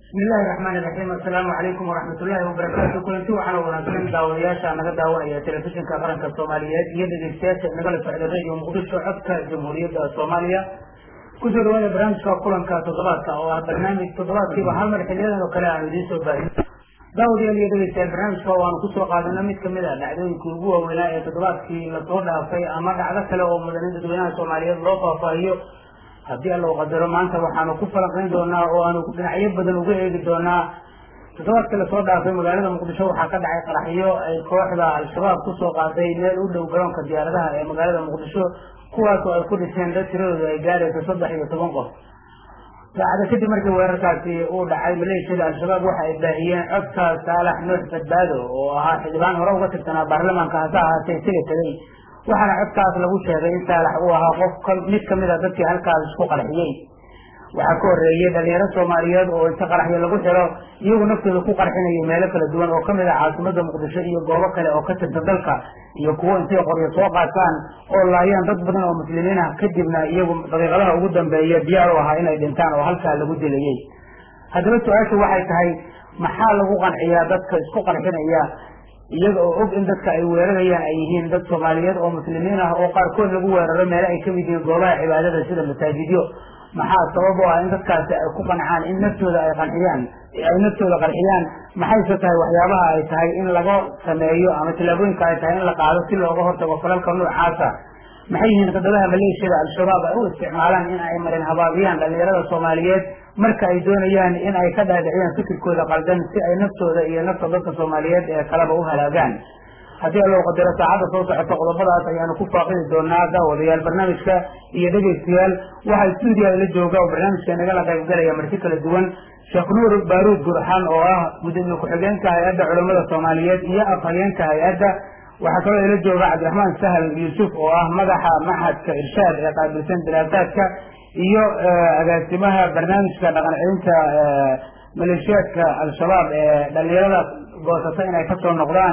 bismi illaahi raxmaan iraxiim assalaamu calaykum waraxmat ullaahi wabarakaatu kulanti waxaana wanaagsan daawadayaasha naga daawanaya telefishinka qaranka soomaaliyeed iyo dhegeystayaasha nagala socda radio muqdisho codka jamhuuriyadda soomaaliya kusoo dhawaada barnaamijka kulanka toddobaadka oo ah barnaamij toddobaadkiiba hal mar xiliyadan oo kale aanu idiin soo baahin daawadayaal iyo dhegeystayaal barnaamijka waanu kusoo qaadana mid kamid a dhacdooyinkii ugu waaweynaa ee toddobaadkii lasoo dhaafay ama dhacdo kale oo mudanin dadweynaha soomaaliyeed loo faahfaahiyo haddii alla u qadaro maanta waxaanu ku falanqayn doonaa oo aanu dhinacyo badan uga eegi doonaa toddobaadkii lasoo dhaafay magaalada muqdisho waxaa ka dhacay qaraxyo ay kooxda al-shabaab kusoo qaaday meel u dhow garoonka diyaaradaha ee magaalada muqdisho kuwaasoo ay ku dhiseen dad tiradooda ay gaarayso saddex iyo toban qof saacada kadib markii weerarkaasi uu dhacay maleeshiyada al-shabaab waxa ay baahiyeen codka saalax nuux badbaado oo ahaa xildhibaan hore uga tirsanaa baarlamaanka hase ahaatee isaga tegay waxaana codkaas lagu sheegay in saalax uu ahaa qof mid kamid a dadkii halkaas isku qarxiyey waxaa ka horeeyey dhalinyaro soomaaliyeed oo inta qaraxyo lagu xiro iyagu naftooda ku qarxinaya meelo kala duwan oo kamid ah caasimada muqdisho iyo goobo kale oo ka tirsan dalka iyo kuwo intay qoryo soo qaataan oo laayaan dad badan oo muslimiin ah kadibna iyagu daqiiqadaha ugu dambeeya diyaar u ahaa inay dhintaan oo halkaa lagu dilayey haddaba su-aashu waxay tahay maxaa lagu qanciyaa dadka isku qarxinaya iyaga oo og in dadka ay weerarayaan ay yihiin dad soomaaliyeed oo muslimiin ah oo qaarkood lagu weeraro meelo ay kamid yihiin goobaha cibaadada sida masaajidyo maxaa sabab u ah in dadkaasi ay ku qancaan in naftooda ay qanciyaan ay naftooda qarxiyaan maxayse tahay waxyaabaha ay tahay in laga sameeyo ama tillaabooyinka ay tahay in la qaado si looga hortago falalka noocaasa maxay yihiin qadadaha maleeshiyada al-shabaab ay u isticmaalaan in ay marin habaabiyaan dhalinyarada soomaaliyeed marka ay doonayaan in ay ka dhaadhiciyaan fikirkooda qaldan si ay naftooda iyo nafta dadka soomaaliyeed ee kaleba u halaagaan haddii allow qadaro saacadda soo socota qodobadaas ayaanu ku faaqidi doonaa daawadayaal barnaamijka iyo dhegeystayaal waxaa stuudiya la jooga oo barnaamijka nagala qaybgalaya marti kala duwan sheekh nuur baaruud gurxan oo ah gudoomiye ku-xigeenka hay-adda culamada soomaaliyeed iyo afhayeenka hay-adda waxaa kaloo ila jooga cabdiraxmaan sahal yuusuf oo ah madaxa maxadka irshaad ee qaabilsan diraasaadka iyo agaasimaha barnaamijka dhaqan celinta maleeshiyaadka al-shabaab ee dhalinyarada goosata inay kasoo noqdaan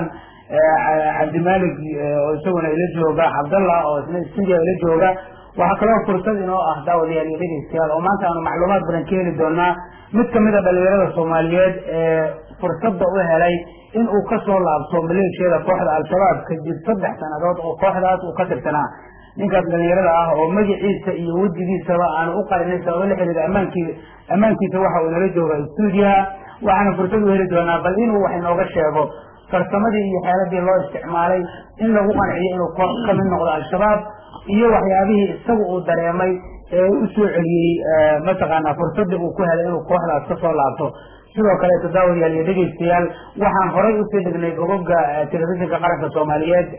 cabdimalik oo isaguna ila jooga cabdallah oo isna stuudiya ila jooga waxaa kaloo fursad inoo ah daawadayaal iyo dhegeystayaal oo maanta aanu macluumaad badan ka heli doonaa mid kamid a dhalinyarada soomaaliyeed ee fursadda u helay in uu kasoo laabto maleeshiyada kooxda al-shabaab kadib saddex sanadood oo kooxdaas uu ka tirsanaa ninkaas dhalinyarada ah oo magaciisa iyo wejigiisaba aanu u qarinay sababo la xiriira amaankii ammaankiisa waxa uu inala jooga stuudiyaha waxaana fursad u heli doonaa bal inuu wax inooga sheego farsamadii iyo xeeladii loo isticmaalay in lagu qanciyo inuu koox kamid noqdo al-shabaab iyo waxyaabihii isaga uu dareemay ee u soo celiyey mataqaanaa fursadii uu ku helay inuu kooxdaas kasoo laabto sidoo kaleeto daawadayaal iyo dhegeystayaal waxaan horay usii dhignay gobobka telefishinka qaranka soomaaliyeed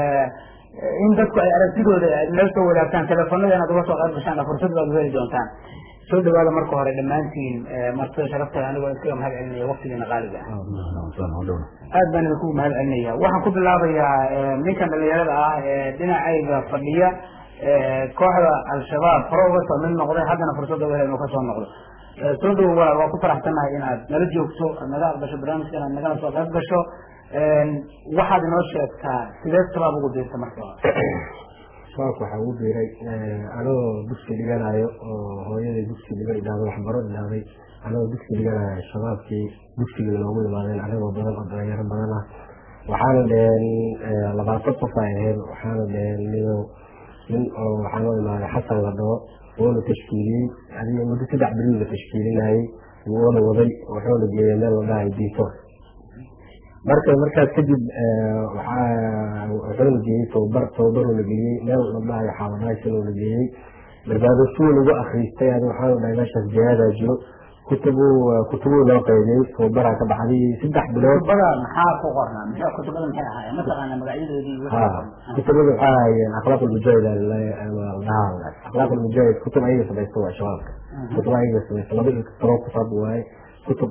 in dadku ay aragtidooda nala soo wadaagtaan telefonada inaad uga soo qayb gashaan fursad baad u heli doontaan soo dhawaada marka hore dhammaantiin martida sharafta anigoo iskaga mahad celinaya waktigiina qaaliga aad baan idinku mahad celinaya waxaan ku bilaabayaa ninkan dhalinyarada ah ee dhinacayga fadhiya kooxda al-shabaab hore uga soo mid noqday haddana fursadda u hela inuu kasoo noqdo soo dhowo waa waa ku faraxsannahay inaad nala joogto aad naga aqbasho barnaamijka inaad nagala soo qayb gasho waxaad inoo sheegtaa sidee shabaab ugu diirta marka shabaabka waxaa ugu biiray anagoo dugsi dhiganayo oo hooyaday dugsi dhiga idhaahdo waxbaro idhaahday anagoo dugsi dhiganayo shabaabkii dugsiga noogu imaadeen anagoo badan oo dhalinyaro badan ah waxaana dheheen labaatan qof ay ahayd waxaana dheheen nido nin oo waxaanoo imaaday xasan la dhaho wuuna tashkiiliyey adiga muddo saddex bilii la tashkiilinayey wuuna waday wuxuuna geeyay meel la dhahay diitor marka markaas kadib wuxuuna geeyey tababar tababaruu la geliyey meel la dhahayo xaaladaasin la geeyey barbaadasuu lagu akriistay adi waxaanu dhahay meeshaas jihaadaa jiro kutubuu kutubuu loo qaybiyey tababaraa ka baxday saddex bilood kutubada maxaa ku qornaa maxay kutubada maxay ahaayeen mataqaana magacyadoodii ha kutubada waxaa ahaayeen akhlaaq ulmujaahid dhahaa akhlaaq ulmujaahid kutub ayaga samaysta waa shabaabka kutub ayaga samaysta laba iyo toban kitaab waaye kutub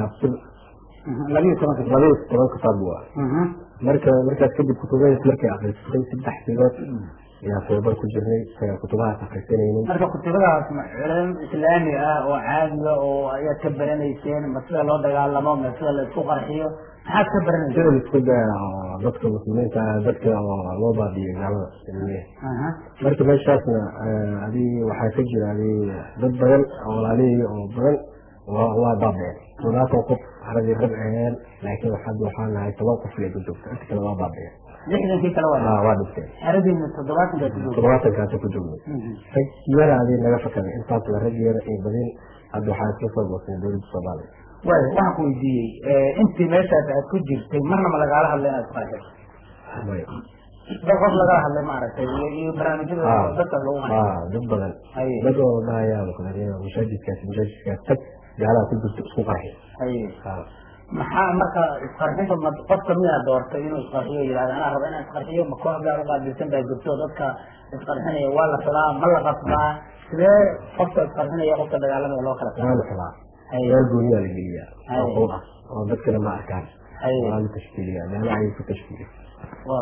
labiyo tobanka labiyo toban kitaab waa marka markaas kadib kutubadaas markay akrisatay saddex bilood ayaa tababar ku jirnay kutubahaas akrisanaynin marka kutubadaas ma culum islaami ah oo caadiga oo ayaad ka baranayseen ma sida loo dagaalamo ma sida la isku qarxiyo maxaad ka baranayseen sida isku daya dadka muslimiinta dadka oo loo baabiyo gaalada marka meeshaasna adi waxaa ka jira adi dad badan oo walaalihii oo badan waa waa baabeen toddobaatan qof haradii rag aheen laakiin hadda waxaa nahay toban qof lee ku joogta inta kale waa baabeen lixdankii kale waa waa waa dhinteen xeradiina toddobaatanka ku joogta toddobaatankaasa ku joognay rag yaraadii naga fakaday intaas la rag yara iyo badin hadda waxaa isla soo goosnay dowladda soomaaliya waayo waxaan ku weydiiyey intii meeshaas aad ku jirtay marna ma lagaala hadlay inaad isqarxiso maya dad qof lagala hadlay maaragtay iyo iyo barnaamijyada Ah. dadka lagu qanay ah dad badan haye dad oo dhahayaa mashaajidkaas mashaajidkaas tag gaalaha ku jirto isku qarxi haye Ah. maxaa marka isqarxinta ma qofka miyaa doortay inuu isqarxiyo yidhahda anaa raba inaan isqarxiyo ma koox gaar uqaabilsan baa jirto dadka isqarxinaya waa la filaa ma la qasbaa sidee qofka isqarxinaya qofka dagaalamaya loo kala waa la xulaa haye meel gooniyaa la geliyaa Haye. oo qowl ah oo dadkana ma arkaan haye waa la tashkiiliyaa meelo ayay ku tashkiiliya waa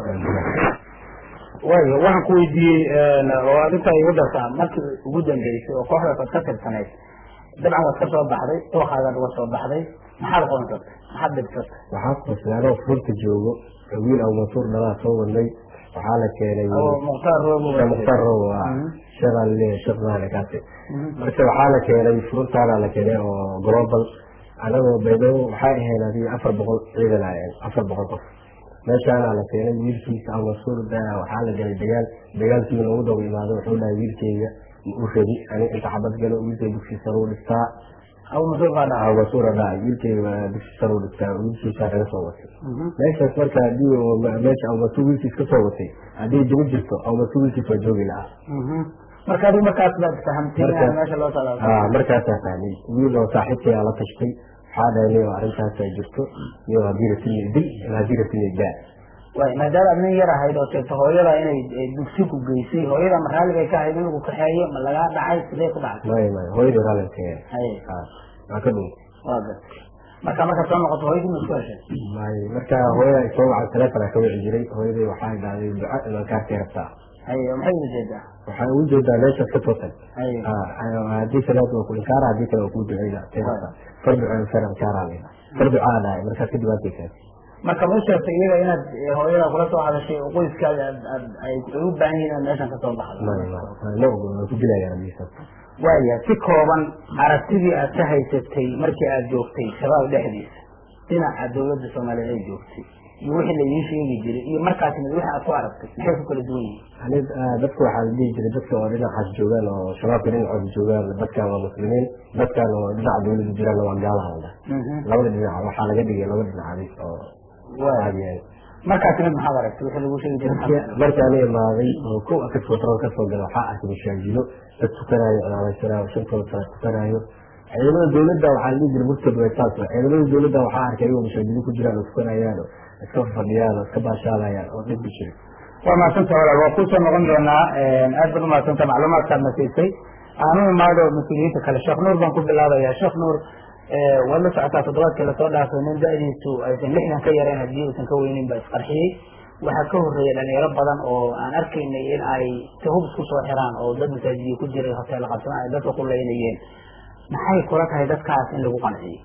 waayo waxaan ku weydiiyey oo adinta igu dartaa markii ugu dambeysay oo kooxdaas aad ka tirsanayd dabcan waad ka soo baxday dooqaagaad uga soo baxday maxaad qoonsatay maxaad dhibsatay waxaa kuqasnay anoo furta joogo wiil aw mansuur dhalaa soo wadnay waxaa la keenay oo mukhtaar roobo Sheekh mukhtaar robo ah Mhm. sheekhaa laleeyahay sheekh maale kaasi Mhm. marka waxaa la keenay furuntaana la keenay oo global anagoo baydhabo waxay ahayd adii afar boqol ciidan ahayn afar boqol qof meeshaana la keenay wiilkiisa aw mansuur daa waxaa la galay dagaal dagaalkii loogu daba imaado wuxuu dhahay wiilkeyga ma u rabi ani inta xabad galo wiilkay dugsi sare u dhistaa abu masuur baa dhaca aw mansuura dhahay wiilkeyga dugsi sare u dhistaa wiilkiisaa kaga soo watay Mhm. meeshaas marka hadii uu me- meesha awmatu wiilkiis ka soo watay haddii jimi jirto awmatu wiilkiis waa joogi lahaa Mhm. marka adigu markaas baad fahamtay Marka- in meesha loo socdo ah markaasaa fahmay wiil oo saaxiibkay aa la tashtay waxaa dhahay niyo arrintaas ay jirto niyo haddii ratini dil haddii ratini daa waay maadaama aad nin yar ahayd oo sheegto hooyada inay eh, dugsi ku geysay hooyada ma raalli bay ka ahayd in lagu kaxeeyo ma lagaa dhacay sidee ku dhacday maya maya hooyadii raalinkeeda haye waa ka dhun waa gartay marka markaad soo noqoto hooyadii ma isku heshay maya marka hooyada ay soo wacay telefonaa ka wici jiray hooyadii waxaa dhahday duca inaan kaarkay rabtaa haye maxay uga jeedaa waxay ugu jeedaa meeshaas ka toosan haye haddii salaad waa ku inkaara haddii kale waa kuu duceyna farduca far inkaaraa leedahay farducaa dhahay markaas kadib waa keysaan marka ma u sheegtay iyaga inaad eh, hooyada kula soo hadashay oo qoyskaaga aad aad ay ay u baahan yihiin inaad meeshan ka soo baxdo maya maya ma ogo waa ku dilayaan hadiisa waaya si kooban aragtidii aad ka haysatay markii aad joogtay shabaab dhexdiisa dhinaca dawladda soomaaliyeed ay joogtay iyo wixii la idiin sheegi jiray iyo markaas mid wixii aad ku aragtay maxay ku kala duwan yihiin ani dadka waxaa la dhihi jiray dadka oo dhinacaas joogaan oo shabaabka dhinacood joogaan dadkan waa muslimiin dadkan oo dhinaca dawladda jiraan waa gaalaha la dhahay labada dhinac waxaa laga dhigay laba dhinacadi oo waaya caadiyahay markaas mid maxaad aragtay wixii lagu sheegi jiray maxaad aragtay? markaani imaaday oo kow akad fotoran kasoo gala waxaa arkay mashaajilo dad tukanaayo calaamaysanayo shantooda sala tukanaayo ciidamada dawladda waxaa la dhihi jiray murtad way saas wa ciidamada dawladda waxaa arkay ayagoo mashaajilo ku jiraan oo tukanayaan oo iska fadhiyaan oo iska baashaalayaan oo dhib ku jiray waa mahadsanta walaal waa kusoo noqon doonaa aad baad umahadsanta macluumaadkaad na siisay aanu imaado mas-uuliyiinta kale sheekh nuur baan ku bilaabayaa sheekh nuur waad la socotaa toddobaadkii lasoo dhaafay nin da-diisu aysan lixdan ka yareen haddii uusan ka weynin ba isqarxiyey waxaa ka horreeya dhalinyaro badan oo aan arkaynay in ay tahub isku soo xiraan oo dad masaajidiya ku jiray hoteella qabsana ay dadka ku leynayeen maxay kula tahay dadkaas in lagu qanciyo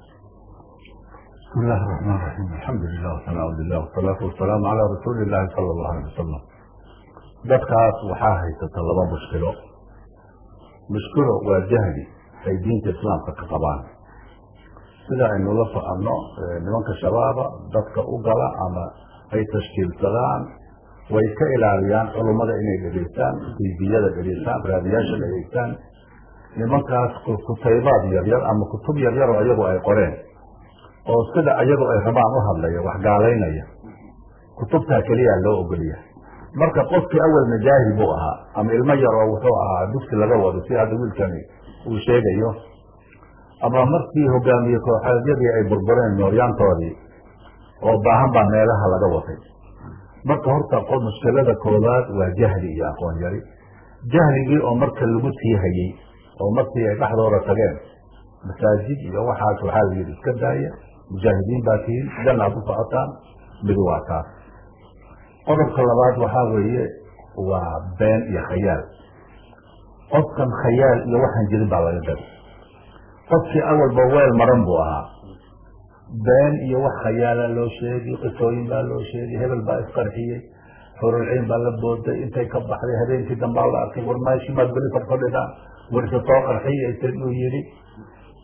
بسم الله الرحمن الرحيم الحمد لله والثناء لله والصلاة والسلام على رسول الله صلى الله عليه وسلم dadkaas waxaa haysata laba mushkilo mushkilo waa jahli ay diinta islaamka ka qabaan sida aynu la soconno nimanka shabaaba dadka u gala ama ay tashkiilsadaan way ka ilaaliyaan culummada inay dhegeystaan tiibiyada dhegeystaan raadiyaasha dhegeystaan nimankaas kutaybaad yaryar ama kutub yaryar oo iyagu ay qoreen oo sida iyagu ay rabaan u hadlaya wax gaalaynaya kutubtaa keliyaa loo ogoliya marka qofkii awalna jaahil buu ahaa ama ilmo yar oo wuxuu ahaa dugsi laga wado si hadda wiilkani uu sheegayo ama markii hogaamiye kooxeedyadii ay burbureen nooryaantoodii oo baahan baa meelaha laga watay marka horta mushkilada koowaad waa jahli iyo aqoon yari jahligii oo marka lagu sii hayey oo markii ay dhexdooda tageen masaajid iyo waxaas waxaa la yidhi iska daaya mujaahidiin baa tihiin jannaad u socotaan midi waa taas qodobka labaad waxaa weeye waa been iyo khayaal qofkan khayaal iyo waxaan jirin baa laga gada qofkii awalba weel maran buu ahaa been iyo wax khayaala loo sheegi qisooyin baa loo sheegi hebel baa isqarxiyey xurulciin baa la booday intay ka baxday habeenkii dambaa la arkay war meeshii baad beli fadfadhidaan warse soo qarxiyaysay uu yidhi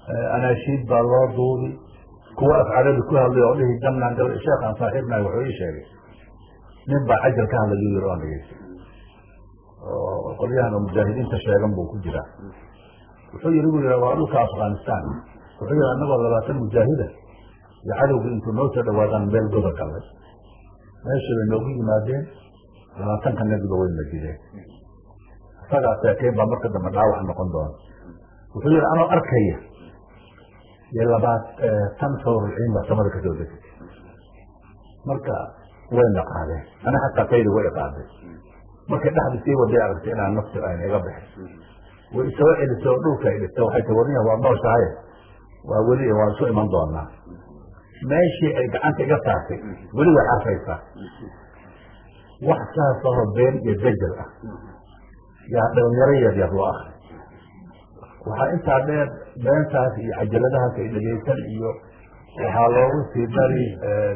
anaashiid baa loo duubi kuwa af carabi ku hadlay oo dhihi danaan gal sheekhaan saaxiibnahay wuxuu ii sheegay nin baa cajal ka hadlayu yiri oan dhegeystay oo qolyahan oo mujaahidiinta sheegan buu ku jiraa wuxuu yiri bu yidha waa dhulka afghanistan wuxuu yihi annagoo labaatan mujaahida iyo cadowgii intuu noo soo dhawaadaan meel goda galay meeshii bay noogu yimaadeen labaatanka nebiga way majideen isagaa seekeen baa marka dambe dhaawac noqon doona wuxuu yihi anoo arkaya iyo labaad tan sawrulciin baa samada kasoo degtay marka wayna qaadeen ana xataa kaydi way qaaday markay dhexda sii waday aragtay inaan nafsi ayna iga bixin way isoo celisay oo dhulka ay dhigtay waxay tii warniya waa nooshahay waa weli waan isu iman doonaa meeshii ay gacanta iga saartay weli way carfaysaa wax saas ahoo been iyo dajal ah yaa dhalinyaro yar yar loo akri waxaa intaa dheer beentaas iyo cajaladahaas ay dhegeysan iyo waxaa loogu sii dari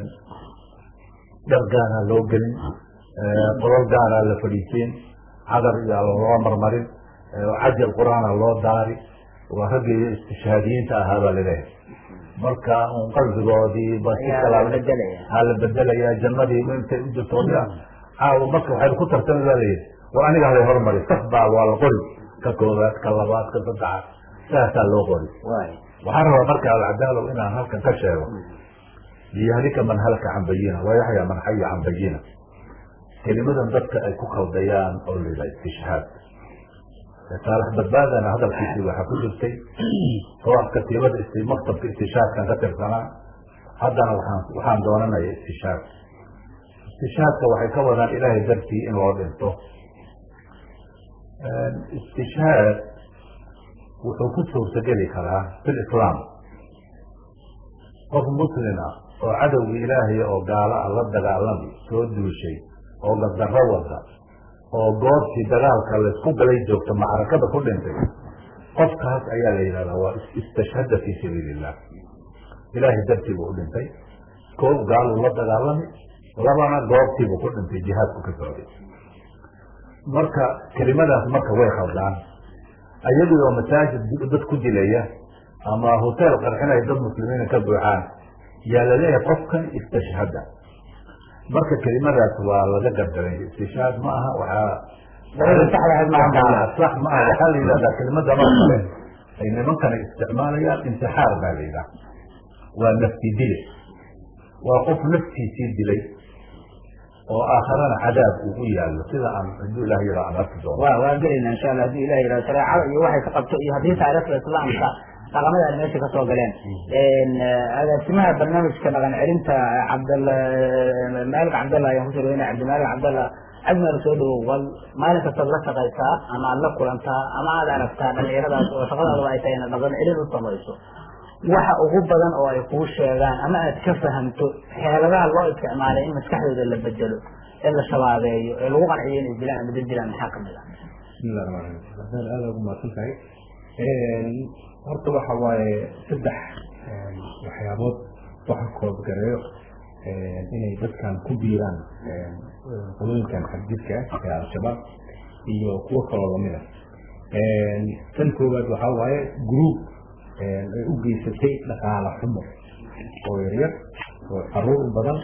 dhar gaanaa loo gelin qolol gaanaa la fadhiisiin cadar iyo loo marmarin cajal qur-aana loo daari waa raggii istishhaadiyiinta ahaa baa laleeyahay marka un qalbigoodii ba si kala ha la bedelaya jannadii intay u jirto caawa marka waxay ku tartami baa layidhi war aniga halay hormari saf baa waa la qori ka koobaad ka labaad ka saddexaad saasaa loo qori waxaan rabaa marka alcadaalow inaan halkan ka sheego liyahlika man halaka can bayina wayaxya man xaya can bayina kelimadan dadka ay ku khaldayaan oo la yidhaha istishhaad saalax badbaadana hadalkiisii waxaa ku jirtay koox katiibada maktabka istishaadkan ka tirsanaa haddana waxaan waxaan doonanaya istishaad istishaadka waxay ka wadaan ilaahay dartii in loo dhinto istishhaad wuxuu ku suurtageli karaa fi lislaam qof muslin ah oo cadowgii ilaahay oo gaalo ah la dagaalami soo duushay oo gadarro wada oo goobtii dagaalka laysku galay joogta macrakada ku dhintay qofkaas ayaa la yidhahdaa waa istashhada fii sabiili illah ilaahay dartii buu u dhintay koob gaaluu la dagaalami labana goobtiibuu ku dhintay jihaadku ka socday marka kelimadaas marka way khaldaan ayagii oo masaajid dad ku dilaya ama hotel qarxinaya dad muslimiina ka buuxaan yaa laleeyahay qofkan istashhada marka kelimadaas waa laga gardaray istishhaad ma aha waxaa sax ma aha waxaa la yidhahdaa kelimada mar kale ay nimankana isticmaalayaan intixaar baa la yidhaha waa nafti dile waa qof naftiisii dilay oo aakharana cadaab uu u yaallo sida aan haduu ilah yaro aan arki doono wa waa gelayna insha allah hadii ilah yihahdo shareecada iyo waxay ka qabto iyo haddii taariikhda islaamka dhaqamada ay meesha kasoo galeen agaasimaha barnaamijka dhaqan celinta cabdalla maalik cabdalla ayaan kusoo dhaweynaya cabdimaalik cabdalla ajmer soo dhawow wal maalin kastaad la shaqaysaa ama aad la kulantaa ama aad aragtaa dhalinyaradaas oo shaqadaadaba ay tahay ina dhaqan celin u samayso waxa ugu badan oo ay kuu sheegaan ama aad ka fahamto xeeladaha loo isticmaalay in maskaxdooda la bedelo ee la shabaabeeyo ee lagu qanciyo inay dilaan ama dad dilaan maxaa kamid ah bismillahi raxmaan raxiim aada ugu mahadsan tahay horta waxa waaye saddex waxyaabood waxa koobgareeyo inay dadkan ku biiraan qolooyinkan xadjidka ah ee al-shabaab iyo kuwo kaloo lamid a tan koowaad waxaa waaye group ay u geysatay dhaqaala xumo oo yaryar oo caruur badan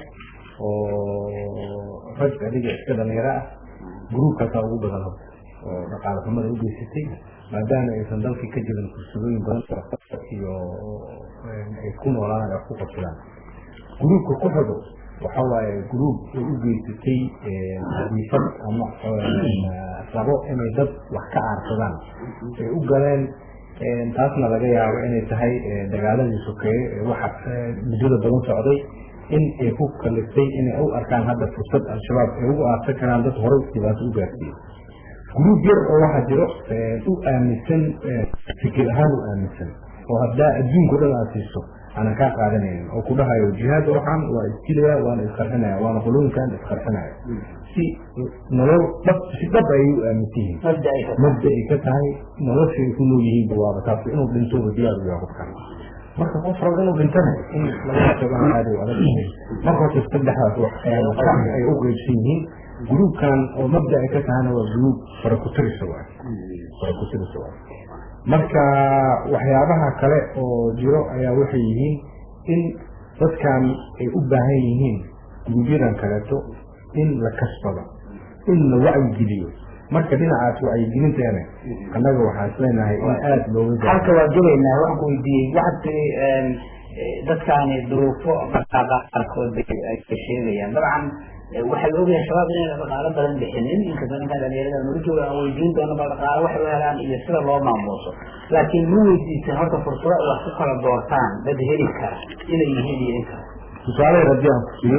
oo rag adiga iska dhalinyaro ah gruubkaasaa ugu badan horta oo dhaqaala xumada u geysatay maadaama aysan dalkii ka jirin fursadooyin badan iyo ay ku noolaan ay ku qabsadaan gruubka ku xigo waxa waaye gruub ay u geysatay diifad ama rabo inay dad wax ka aarsadaan ay u galeen taasna laga yaabo inay tahay dagaaladii sokeeye waxa muddada badan socday in ay ku kaliftay inay u arkaan hadda fursad al-shabaab ay ugu aarsan karaan dad horey dhibaato u gaarsiiyey gruub yar oo waxaa jiro u aaminsan fikir ahaan u aaminsan oo haddaa adduunka dhan aad siiso aanan kaa qaadanaynin oo ku dhahayo jihaad waxaan waa isdilaya waana isqarxinaya waana qulooyinkan isqarxinaya si nolol dhab si dhab ayay u aaminsan yihiin mabda ay ka tahay nolosha ay ku nool yihiin bawaaba taas inuu dhintooba diyaar u yahay qofkan marka qof rabo inuu dhintana in laga tagaan aad u adag marka horta saddexdaas wax ay u qeybsan yihiin gruubkan oo mabda ay ka tahana waa gruub farakutirisa waay farakutirisa waay marka waxyaabaha kale oo jiro ayaa waxay yihiin in dadkan ay u baahan yihiin gurubyadan kaleeto in la kasbado in la wacyigeliyo marka dhinacaas wacyigelinteena annaga waxaan isleenahay in aada looga halka waa gelaynaa waxaan ku weydiiyey waxaad tiri dadkaani duruufo dhaqaaqa qaarkood ay sheegayaan dabcan waxaa la ogyahay shabaab inayna dhaqaalo badan bixinin inkastoo ninkan dhalinyarada nurjooga aan weydiin doono ba dhaqaalo waxay u helaan iyo sida loo maamuuso laakiin ma weydiisan horta fursado wax ku kala doortaan dad heli kara inay yihiin iyo in kale tusaale haddii aan ku siiyo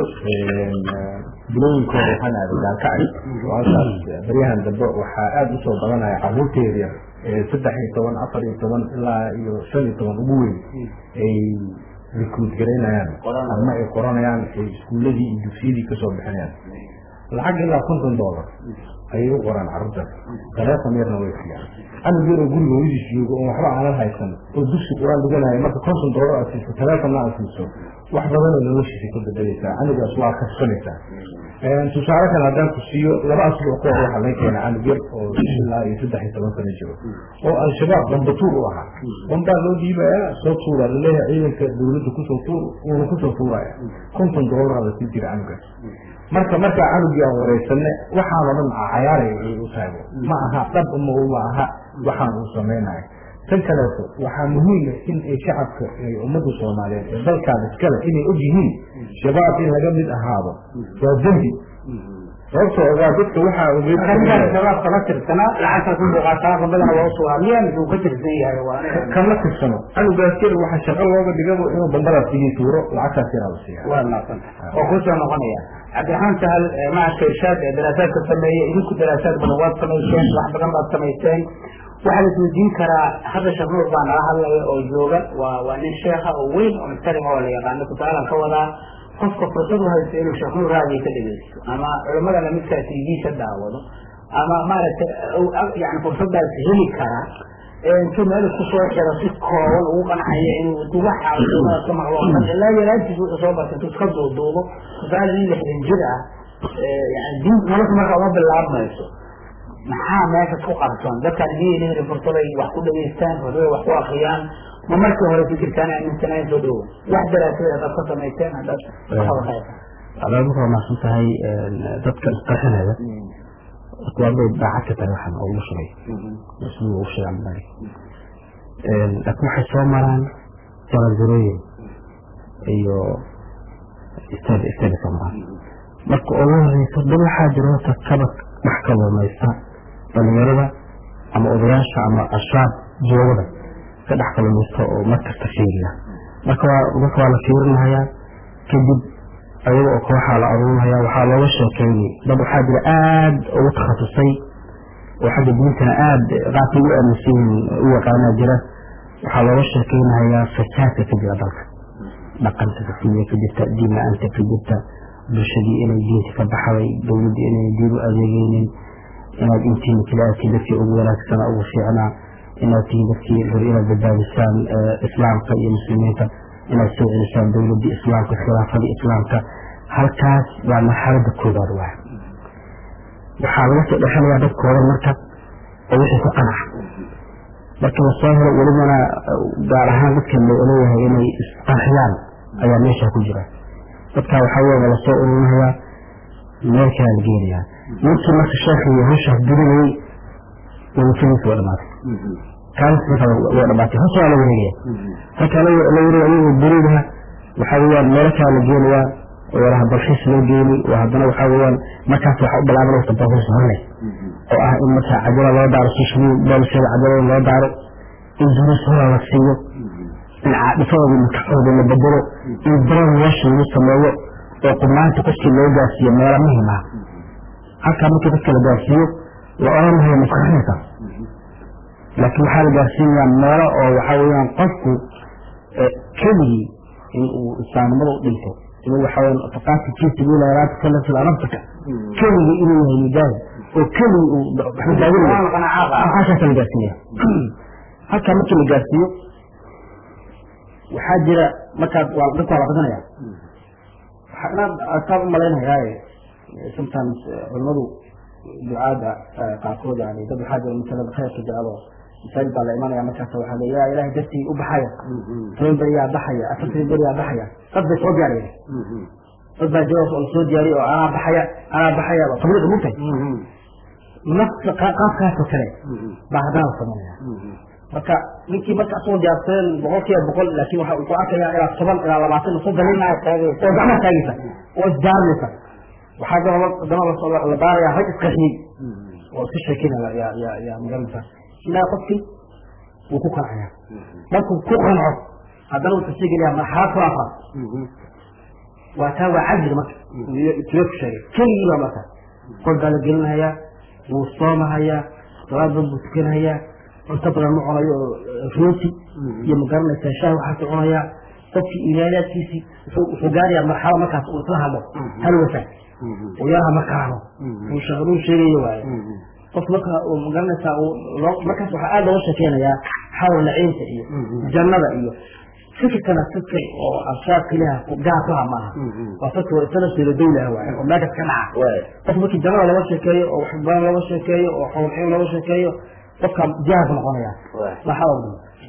bilooyinkooda waxaan aaday gaalkacay halkaas baryahan dambe waxaa aada usoo badanaya caruurteeda yar saddex iyo toban afar iyo toban ilaa iyo shan iyo toban ugu weyn ay recruit garaynayaan ama ay qoranayaan ay iskuuladii iyo dugsiyadii kasoo bixinayaan lacag ilaa konton dollar ayay u qoraan carruurtaas taleefon yarna way siiyaan anug yaroo guriga hooyadiis joogo oon waxba aanan haysan oo dugsi qur-aan dhiganayo marka konton dollar aad siiso taleefonna aad siiso wax badanoo noloshiisa ka bedelaysaa anigaas waa kasbanaysaa tusaale kale haddaan ku siiyo laba asbuuc ka hor waxaa laga keena canug yar oo ilaa iyo saddex iyo toban sano jiro oo al-shabaab bambatuur u ahaa bambaa loo dhiibayaa soo tuura laleeyahay ciidanka dawladda kusoo tuur uuna kusoo tuuraya konton dollar la sii jira canugaas marka markaa canugii aan wareysane waxaan o dhan cayaaray ay u tahay ma aha dhab ma ma aha waxaan uu samaynayo tan kaleeto waxaa muhiima in ay shacabka ummadda soomaaliyeed ee dalkaan iskale inay og yihiin shabaab in laga mid ahaado waa dembi sababtoo ogaa dadka waxaa ogeed shabaab kama tirsana lacagta ku buuqaataa badana loo sugaa miyaa mise uu ka tirsan yahay waa kama tirsano canugaas yar waxaa shaqo looga dhigabo inuu bambadaas sigii tuuro lacagtaas yaraa la siiya waa naaqsan oo kusoo noqonaya cabdiraxmaan sahal macadka irshaad ee daraasaadka sameeya idinku daraasaad badan waad samayseen wax badan baad samayseen waxaa la isweydiin karaa hadda sheekh nuur baa nala hadlaya oo jooga waa waa nin sheekha oo weyn oo muxtarima oo la yaqaano tusaalan ka wadaa qofka fursad u haysta inuu sheekh nuur raadiyo ka dhegeysto ama culamada lamidkaa tv-sa daawado ama maaragtay yani fursadaas heli kara intuu meel isku soo xiro si kooban ugu qancaya inuu duwaxa culamada ka maqlo oo dhan ilaa yaraantiis wuxuu soo bartay intuu iska duuduubo tusaale nin lixdan jir ah yani diin nolosha markaa uma bilaabmayso maxaa meesha ku qarsoon dadkaan miyayna fursaday wax ku dhageystaan fursaday wax ku akriyaan ma markii hore fikirkaan aaminsanayn soo dhowo wax daraasada hadaad ka samayseen hadaad adaad markaa mahadsan tahay dadka isqarxinaya waa bay daacad ka tahay waxaan ugu shugay ismu ugu sheegaan bari laakiin waxay soo maraan jaranjarooyin iyo istaad istaadi soo maraan marka ugu horeysa dad waxaa jira horta kabad wax kalumaysta dhalinyarada ama odayaasha ama ashaab joogada ka dhex kalumaysta oo markasta fiiriya marka waa marka waa la fiirinahayaa kadib ayaga oo kooxaa la aruurinaya waxaa looga sheekeynay dad waxaa jira aada ugu takhasusay oo xagga diintana aada qaabkay u aaminsan yihiin u yaqaanaa jira waxaa looga sheekeynayaa fasaadka ka jira dalka dhaqanka kasiya ka jirta diin la-aanta ka jirta bulshadii inay diinta ka baxday dowladdii inay diin u adeegeynin inaad intiina kala aadtiin dadkii ugu wanaagsana ugu fiicnaa inaad tihiin dadkii hor inaad badbaadisaan islaamka iyo muslimiinta inaad soo celisaan dowladdii islaamka khilaafadii islaamka halkaas waa marxalada koobaad waa waxaa laga soo dhexelayaa dadkooda marka oo wixii ku qanaca marka lasoo helo welibana gaar ahaan dadka leeyahay inay isqarxiyaan ayaa meesha ku jira dadkaa waxaa weeye lasoo ururinayaa meel kalaa la geenayaa ninkii marka sheekhiyo hawshaas dirinayay wadafadiisa waa dhamaatay kaalis marka waa dhamaatay hawsha waa la wareegaya halkaa la wareegaya ayagoo duridaha waxaa weeyaan meelo kalaa la geenayaa oo yaraha dalxiis loo geeni oo haddana waxaa weeyaan markaas waxaa u bilaabanaysa dalxiis horle oo ah in markaa cajala loo daaro sushmii boolsheeda cajalada loo daaro in duruus hora la siiyo in caadifadooda makaxooda la bedelo in daran nolosha lagu sameeyo oo qubnaanta qofkii loo gaarsiiyo meelo muhim ah halkaa markii dadka la gaarsiiyo la odhanaya maskaxinka laakiin waxaa la gaarsiinayaa meelo oo waxaa weeyaan qofku keligii in uu islaamnimada u dhinto inuu waxaa weeyaan faqaati fi sabiila laa tukallifu ilaa nafsaka keligii inuu yahay mujaahid oo keligii uu waxaakaasa la gaarsiinaya halkaa markii la gaarsiiyo waxaa jira markaad waa dadka waa la qadanaya inaad asaab u malaynayaa sometimes culimadu ducaada qaarkood yani dad waxaa jira masalada khayrka jecelo masaajid baa la imanaya markaas waxaa le yaa ilahay dartii u baxaya toban beriyaa baxaya afartan beriyaa baxaya dad bay soo diyaariyeen dad baa jawaab oo soo diyaariya oo anaa baxaya anaa baxaya waa tabliiq mugtay nafsa qaabkaasoo kale baa haddana la sameynaya marka ninkii marka asagoo diyaarsadeen boqol kiiba boqol laakin waxa uu ku arkayaa ilaa toban ilaa labaatan soddon nin oo gacmaha taagaysa oo isdaarinaysa waxaa dana dana la baaraya rag isqaxiyey oo iska sheekeynaya yaa yaa yaa magaranaysa ilaa qofkii wuu ku qancaya markuu ku qanco haddana wuxuu sii gelaya marxalad kula afraad waa taa waa cajziga marka tiro ku sheegay keligii baa marka qol baa la gelinhayaa wuu soomahayaa salaad badan buu tukanahayaa cunto badan ma cunayo oo rooti iyo magaranaysaa shaah waxaas cunayaa qofkii imaanaadkiisii wuxuu gaarayaa marxalo markaas uu isla hadlo hal wasa uu yaraha markaano uu shaqaduu sheegayo waaye qof marka uu magaranaysaa markaas waxaa aada looga sheekeynayaa xawl naciimta iyo jannada iyo fikirkana fikir oo absaaq ilaha gaar ku ha maaha waa fikir oo isana seelo dawlaha waaye oo meelkas ka dhaca qof markii jannada looga sheekeeyo oo wax badan looga sheekeeyo oo xawl naciim looga sheekeeyo qofka jahaas noqonaya waa xawl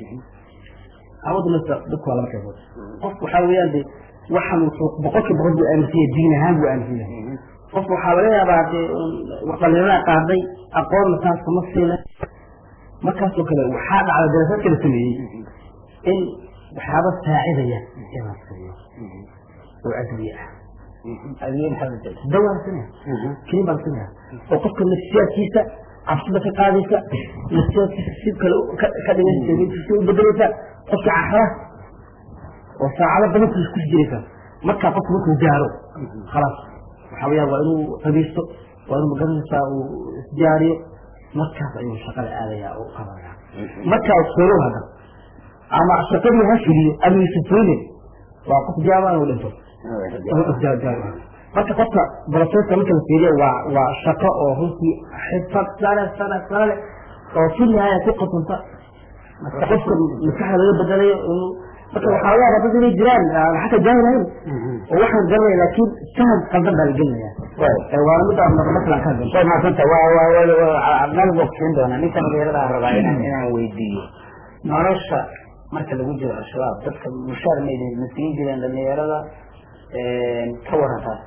awadu masa dadku waa laba qaybood qof waxaa weeyaan de waxan wuxuu boqolkiiba boqol buu aaminsan yahay diin ahaan buu aaminsan yahay qof waxaa laga yaabaa dee dhalinyarada qaaday aqoonna taas kuma siina markaasoo kale waxaa dhacda daraasad kala sameeyey in waxyaaba saacidaya inaan siiyo oo adwiye ah dawaan sinaya keliin baan sinaya oo qofka nafsiyaadkiisa cabsida ka qaadaysa nafsiyaadkiisa si kale ka dhigaysa si u bedelaysa qofka cafara oo saacado badan ku ku jiraysa markaa qofku markuu gaaro khalaas waxaa weeyaan waa inuu qabiisto waa inuu magaranaysaa uu isdiyaariyo markaas ayuu shaqada aadaya oo qabanaya markaa solow hadda ama shaqadii ha fuliyo ama yusufoyne waa qof jaama inuu dhinto marka qofka boroseska marka la fiiriyo waa waa shaqo oo runtii xirfad sare sare sare oo si nihaaya ku qasanta marka qofka maskaxda laga bedelayo inuu marka waxaa laga yaabaa dad inay jiraan xataa jaahilahayn oo waxaan garanaya laakiin faham qaldan baa la gelinaya waana mid aan masalan ka hadlay way maasanta waa meel bogsiin doona ninka dhalinyarada aan rabaa inaan inaan weydiiyo nolosha marka lagu jiro al-shabaab dadka mushaar ma idin masiin jireen dhalinyarada ka warantaa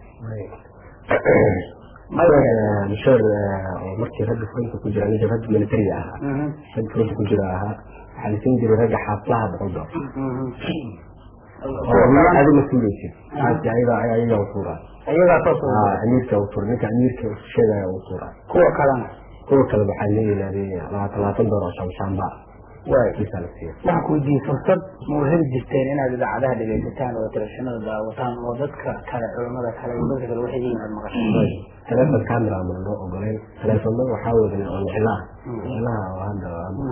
mushaar oo markii ragga fronta ku jira ninka ragga militariga ahaa ragga fronta ku jira ahaa waxaa la siin jiray ragga xaaflaha boqol dolar adi ma tuuraysid ayaga ayaga utuura iyagaa soo amiirka utuura ninka amiirka sheegaya utuura kuwa kalena kuwa kale waxaa la yidhahdee labaatan labaatan dolar oo shamshaamba kiisaa la siiya waxaan ku weydiiyey fursad ma u heli jirteen inaad idaacadaha dhegaysataan oo telefishinada daawataan oo dadka kale culamada kale iyo dadka kale waxay yihiin aad maqashaan telefon camera ama loo ogoleyn telefonada waxaa wadan oo niclaha niclaha oo hadda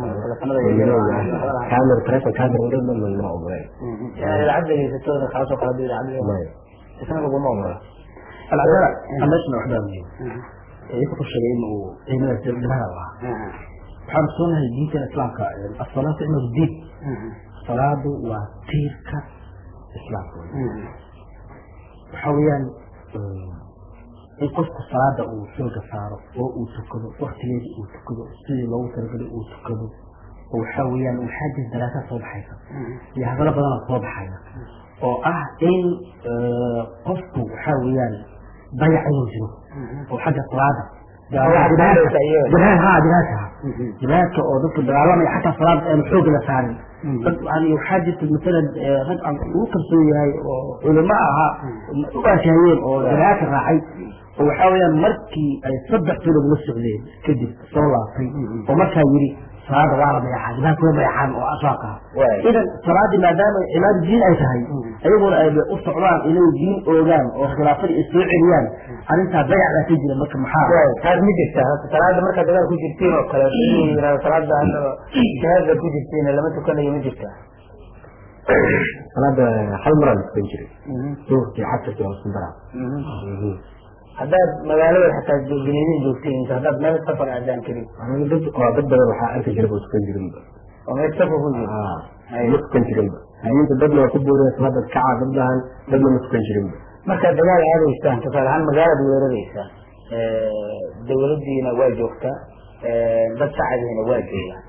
camera telefon camera wadhan ma loo ogoleyn inaad idaacad dhegaysatooda kaasoo kale hadii idaacad maya isna laguma ogola alcadala meeshana waxbaa muhiim iyaku ku sheegay in uu ciidamada sirbilaha u ahaa waxaan soonahay diintan islaamka asalaatu imadu diin salaadu waa tiirka islaamka waxa weeyaan in qofku salaada uu xooga saaro oo uu tukado waktigeedii uu tukado sidii loogu talagalay uu tukado oo waxa weeyaan waxaa jira daraasaad soo baxaysa iyo hadalo badana soo baxaya oo ah in qofku waxa weeyaan dayac inuu jiro oo xagga salaada jihaadka jihaadka oo dadka dagaalamaya xataa salaada aanu xooga la saarin dad yani waxaa jirta masalan rag aan ugu kalsoon yahay oo culimo ahaa u aashahayeen oo jihaadka raacay oo waxaa weeyaan markii ay saddex bilood la socdeen kadib soo laabtay oo markaa yidhi salaada waa la dayacaa jihaadka way dayacaan oo ashaaq ah idan salaadii maadaama cibaada diin ay tahay ayaguna ay u socdaan inay diin oogaan oo khilaafada ay soo celiyaan arrintaa dayac baa ka jira marka maxaa taas ma jirta salaada markaa dagaal ku jirtiin oo kale yirahdo salaada hadda jihaadka ku jirtiin lama tukanayo ma jirta salaada hal maraan tukan jiray duhurkii casirkii waa isku daraa haddaad magaalada xataa beneedin joogtiin haddaad meel safar aadaan karin dad waa dad badan waxaa arki jiray oo tukan jirinba oo meel safar ku jiro ma tukan jirinba diinta dadna waa ku booreen salaada kaca dadlahan dadna ma tukan jirinba markaad dagaal aadaysaan tusaale ahaan magaalada weeraraysaan dawladdiina waa joogtaa dad shacabihina waa joogaan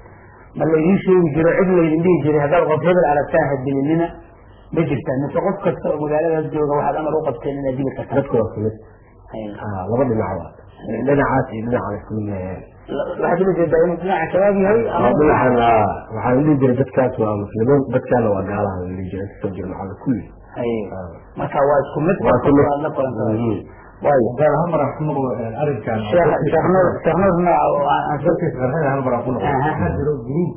ma laydin sheegi jiro cid laydin dhihi jiray haddaad qof hebel aragtaan hadilinina ma jirtaa mise qof kasta oo magaaladaas jooga waxaad amar u qabteen inaad dili kartaa dadku waa kamid Ah, laba dhinac waa dhinacaas iyo dhinaca isku leeyahay waxaad ula jeedaa inuu dhinaca shabaab yahay ama dhinacan ah, waxaa la dhihi jiray dadkaas waa muslimiin dadkaana waa gaalaha la dhihi jiray kasoo jira macalla kulli Haye. marka waa isku mid waa ku mid aad la kulantaa Mhm. waayo gaar ahaan maraan ku noqdo arrinkan sheekh sheekh nuur sheekh nuurna aan aan soo dartiis qarxada hal maraan ku noqdo Aha. waxaa jiro gruub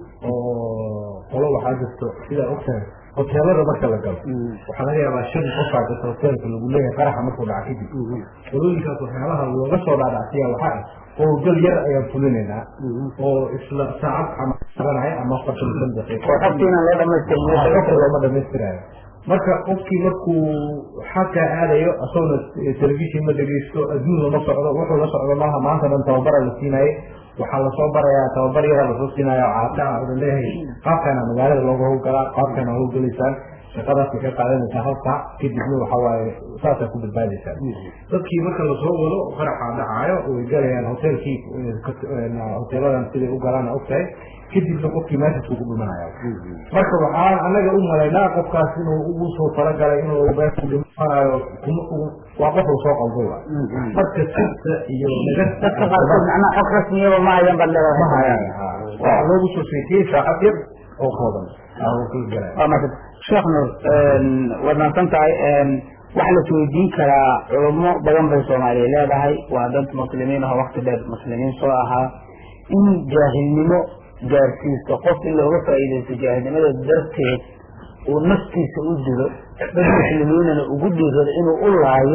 oo qolo waxaa jirto sidaa ogtahay hoteelada marka la galo waxaa laga yaabaa shan qofaa jirta hoteelka lagu leeyahay qaraxa markuu dhaca kadib qolooyinkaas waxyaalaha looga soo dhaadhacsiya waxaa ah howlgal yar ayaan fulinaynaa oo isla saacad ama qabanaya ama afartan iyo shan daqiiqo oo xogtiina loo dhamaystirin qofka looma dhamaystirayo marka qofkii markuu xagkaa aadayo asagona telefishin ma dhegeysto adduun lama socdo wuxuu la socdo maaha maanta dhan tababara la siinaye waxaa lasoo barayaa tababar yaraa lasoo siinaya oo caata ah odan leeyahay qaabkaana magaalada looga howlgalaa qaabkaana howlgalaysaan shaqadaas waxay qaadanaysaa hal saac kadibna waxa waaye saasaa ku badbaadaysaan dadkii marka lasoo wado qaraxa dhacaayo way galayaan hoteelkii hoteeladan siday u galaan ogtahay kadibna qofkii meeshaasuu ku dhimanaya marka waxaan anaga u malaynaa qofkaas inuu ugu soo talagalay inuu meesha ku dhimanayo kuma ugu- waa qof uu soo qalday waay marka sirta iyo dadka nagarta qaarkood macnaha xog rasmiyaba ma hayan baad leedahay ma hayaan waxaa loogu soo sheekiyey saacad yar oo kooban aa uu kala galaya waa mahadsan sheekh nuur waad mahadsan tahay waxaa la isweydiin karaa culummo badan bay soomaaliya leedahay waa dad muslimiin ah oo wakti dheer muslimiin soo ahaa in jaahilnimo gaarsiisto qof in looga faa'iidaysto jaahilnimada darteed uu naftiisa u dilo dad muslimiinana ugu dhiirado inuu u laayo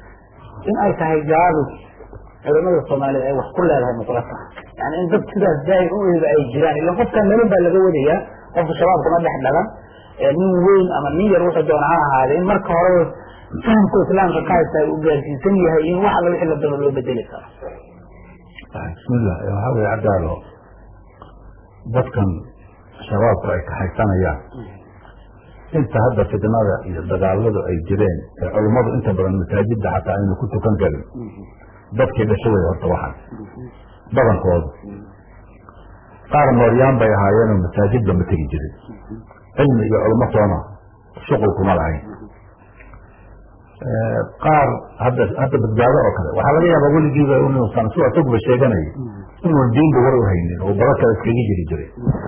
in ay tahay gaabis culimada soomaaliyeed ay wax ku leedahay muqla tahay yani in dad sidaas jaahil u eeba ay jiraan ila qofkan nolol baa laga wadayaa qofka shabaabka ma dhex dhalan ee nin weyn ama nin yar wuxuu doona ha ahaade in marka horeba fahamka islaamka ka haysta uu gaarsiisan yahay in wax alla wixii la daba loo bedeli karo bismillah waxaa weye cadaalo dadkan shabaabku ay kaxaysanayaan inta hadda fitnada iyo dagaaladu ay jireen ee culummadu inta badan masaajidda xataa aynu ku tukan karin dadkii dhashay way horta waxan badankoodu qaar mooryaan bay ahaayeenoo masaajidba ma tegi jirin cilmi iyo culmo toona shuqul kuma lahayn qaar hadda hadda badbaado oo kale waxaa laga yaabaa weligiiba inuusan si asaguba sheeganayay inuun diinba war u haynin oo baba kale iskaga jiri jiray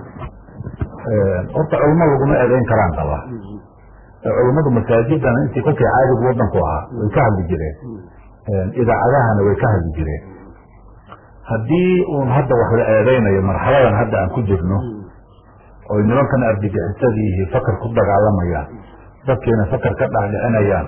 horta culmo laguma eedeyn karaan qaba culummadu masaajidan intii kolkay caadigu wadanku ahaa way ka hadli jireen idaacadahana way ka hadli jireen haddii uun hadda wax la eedeynayo marxaladan hadda aan ku jirno oy nimankan ardigixisadii iyo fakar ku dagaalamayaan dadkiina fakar ka dhaadhicinayaan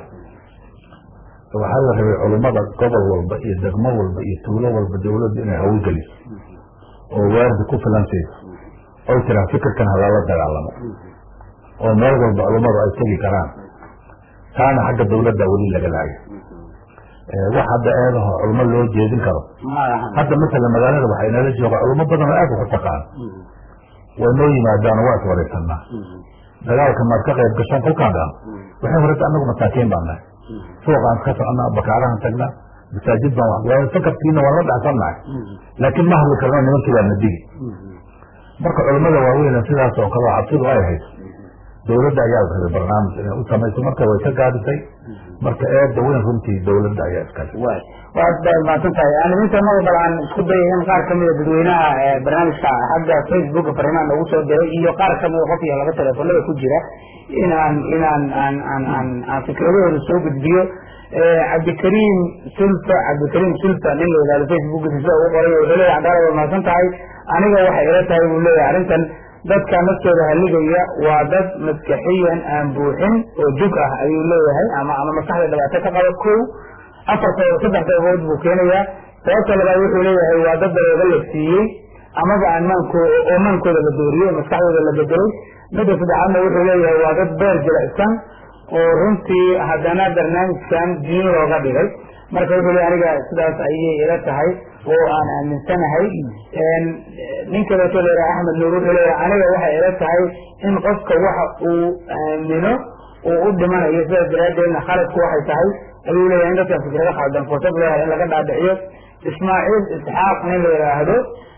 waxaa la rabay culummada gobol walba iyo degmo walba iyo tuulo walba dawladdu inay hawlgeliso oo waardi ku filantayso oy tiraa fikirkan halala dagaalamo oo meel walba culummadu ay tegi karaan taana xagga dawladda weli laga laayo wax hadda eedaho culmo loo jeedin karo hadda masalan magaalada waxaa inala jooga culmo badan oo aad wax u taqaan way noo yimaadaan oo waa iswaraysanaa dagaalka maad ka qayb gashaan kolkaan dhan waxay horeta anagu masaakiin baan nahay suuqaan ka socnaa bakaarahan tagnaa masaajid baan wax fakarkiina waan la dhacsannahay laakiin ma hadli karno nimankii baa na digi marka culamada waaweyna sidaas oo kale oo cabsidu ay hayso dawladda ayaa la rabay barnaamij inay u samayso marka way ka gaadisay marka eedda weyn runtii dawladda ayaa iskale waay waad baad mahadsan tahay animinta mada bal aan isku dayay in qaar kamida dadweynaha barnaamijka xagga facebooka fariimaha noogu soo diray iyo qaar kamida qof iyo laba teleefonada ku jira inaan inaan aan aan aan aan fikradahooda soo gudbiyo cabdikariim sulfa cabdikariim sulfa nin la yidhahdo facebookisa sida ugu qoray wuxuu leeyahay cadaalad waad mahadsan tahay aniga waxay ila tahay buu leeyahay arrintan dadka naftooda haligaya waa dad maskaxiyan aan buuxin oo jug ah ayuu leeyahay ama ama maskaxda dhibaato ka qaba kow afarta saddex qaybood buu keenayaa sababta labaad wuxuu leeyahay waa dad darooga la siiyey amaba aan maanko oo maankooda la dooriyey maskaxdooda la bedelay midda saddexaadna wuxuu leeyahay waa dad beer jilicsan oo runtii haddana barnaamijkan diin looga dhigay marka wuxuu leeyahay aniga sidaas ayay ila tahay oo aan aaminsanahay nin kaleeto leeyahay axmed nuur wuxuu leeyahay aniga waxay ila tahay in qofka waxa uu aamino uu u dhimanayo sidaas daraaddeedna khaladku waxay tahay ayuu leeyahay in dadkan fikrado khaldan fursad leeyahay in laga dhaadhiciyo ismaaciil isxaaq nin la yidhaahdo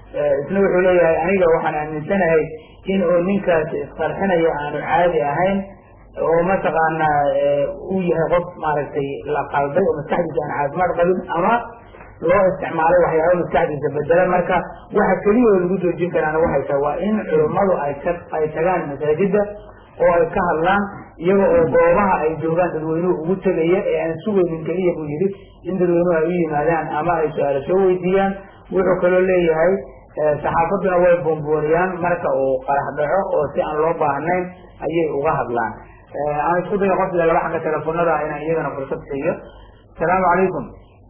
isna wuxuu leeyahay aniga waxaan aaminsanahay in uu ninkaasi isqarxinayo aanu caadi ahayn oo mataqaanaa uu yahay qof maaragtay la qalday oo maskaxdiisa aan caafimaad qabin ama loo isticmaalay waxyaaba maskaxdiisa bedela marka waxa keliya oo lagu joojin karaana waxay tahay waa in culummadu ay ka ay tagaan masaajida oo ay ka hadlaan iyaga oo goobaha ay joogaan dadweynuhu ugu tegaya ee aan sugaynin keliya buu yidhi in dadweynuhu ay u yimaadaan ama ay su-aalo soo weydiiyaan wuxuu kaloo leeyahay saxaafaduna way boonbooniyaan marka uu qarax dhaco oo si aan loo baahnayn ayay uga hadlaan aan isku dayo qofkiga laba xagga telefonada inaan iyagana fursad siiyo asalaamu calaykum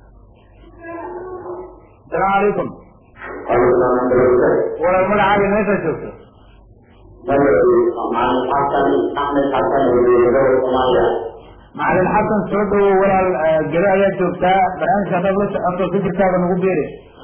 asalaamu calaykum walaal magacaaga meeshaa joogto macalin xasan soo dhawo walaal gele ayaa joogtaa barnaamijka haddaad la socoto fikirkaada nagu beeri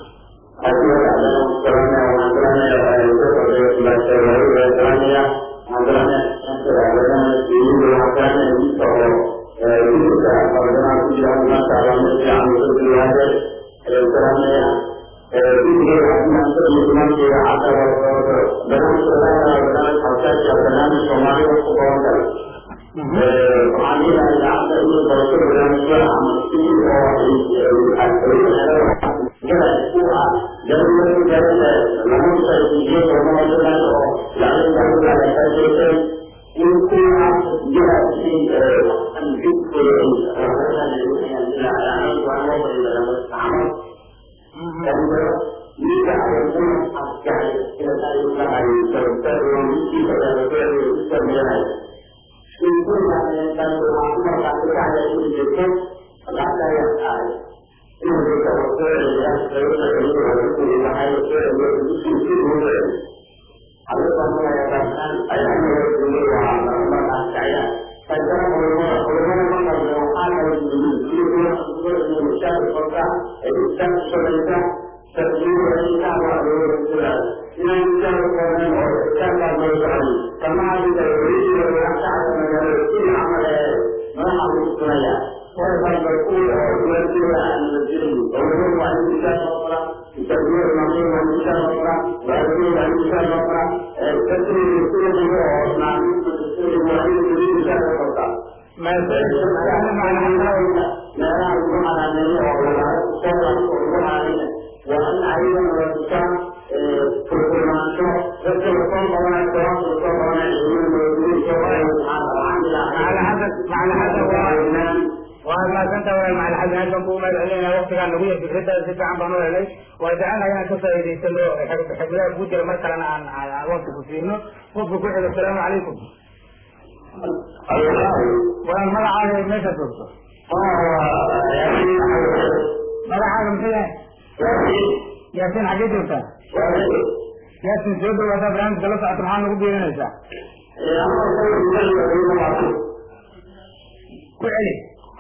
waa maasanta walaal macali xasan aad baan kugu mahad celinaya waktigaan nagu yar fikradaada si fiican baan u helay waa jecelnahay inaan ka faa'iidaysano xigmadaha kuu jira mar kalena aan aan waqti ku siino qofka ku xiga asalaamu calaykum walaal magacaaga meesha joogto magacaaga muxuu yahay yaasin xaggee joogtaa yaasin soo dhawaataa barnaamijka la socota maxaa nagu biirinaysaa ku celi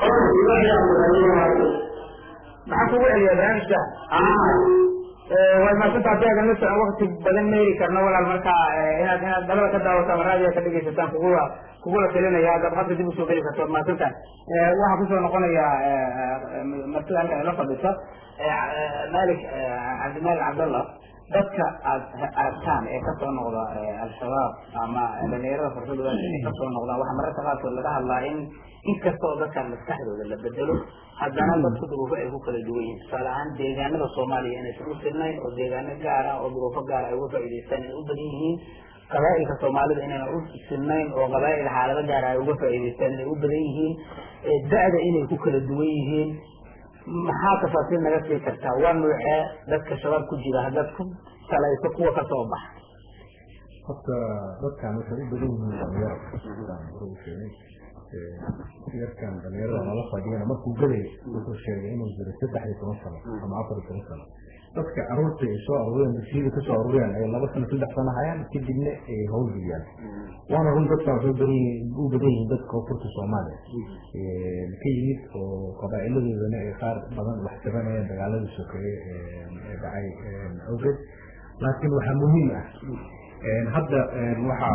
maxaa kugu celiyaa barnaamijka way maasanta hadii aadan la socon wakti badan ma heli karno walaal marka inaad inaad dalada ka daawataan raadiya ka dhegaysataan kugula kugula talinaya haddaad hadda dib usoo geli karto waad maadsantahay waxaa kusoo noqonaya martida halkan ila fadhiso malik cabdimalik cabdallah dadka aad aragtaan ee kasoo noqda al-shabaab ama dhalinyarada fursadooda ay kasoo noqdaan waxaa mararka qaarkood laga hadlaa in inkasta oo dadkan maskaxdooda la bedelo haddana dadku duruufo ay ku kala duwan yihin tusaale ahaan deegaanada soomaaliya inaysan u sirnayn oo deegaano gaar ah oo duruufo gaar ay uga faa'idaystaan inay u badan yihiin qabaa'ilka soomaalida inayna u sirnayn oo qabaa'il xaalado gaar ay uga faa'idaystaan inay u badan yihiin da-da inay ku kala duwan yihiin maxaa tafaasiil naga sii kartaa waa nuucee dadka shabaab ku jira haddaad ku salayso kuwa kasoo baxa horta dadkan waxay u badan yihiin dhalinyaro sheegay yarkan dhalinyarada nala fadhiyana markuu gelay wuxuu sheegay inuu jiro saddex iyo toban sano ama afar iyo toban sano dadka caruurta ay soo aruureen dugsiyada kasoo aruureen ay laba sano saddex sano hayaan kadibna ay hawlgeliyaan waana run dadkan waxay badan yihiin u badan yihiin dadka koonfurta soomaaliya ka yimid oo qabaa'iladoodana ay qaar badan wax tabanayaan dagaaladii sokeeye ee dhacay awgeed laakiin waxaa muhiim ah hadda waxa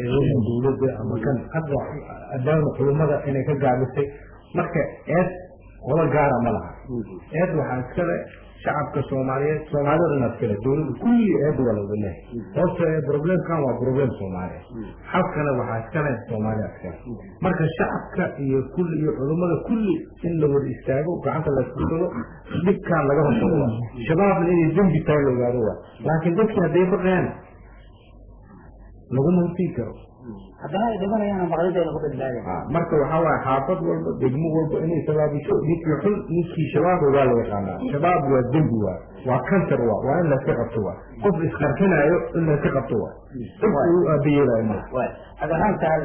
dawladda ama kan hadda adaama culimada inay ka gaabisay marka eed qola gaara ma laha eed waxaa iskale shacabka soomaaliyeed soomaalida dhan iskale dowladda kulli eed waa lawada leehay horta problemkan waa problem soomaaliya xalkana waxaa iskale soomaaliya iskale marka shacabka iyo kulli iyo culummada kulli in la wada istaago gacanta la isku dhago dhibkaan laga hortago waa shabaabna inay dembi tahay la ogaado waa laakiin dadkii hadday baqeen laguma hortigi karo haddana ay dhimanayaan maqlidayna ku badbaadeen marka waxaa waaye xaafad walba degmo walba inay sabaabiso ninkii xun ninkii shabaab waa la yaqaanaa shabaab waa dembi waa waa cancer waa waa in layska qabto waa qof isqarxinaayo in layska qabto waa qof uu aabayeelayo ma waay adahaantaal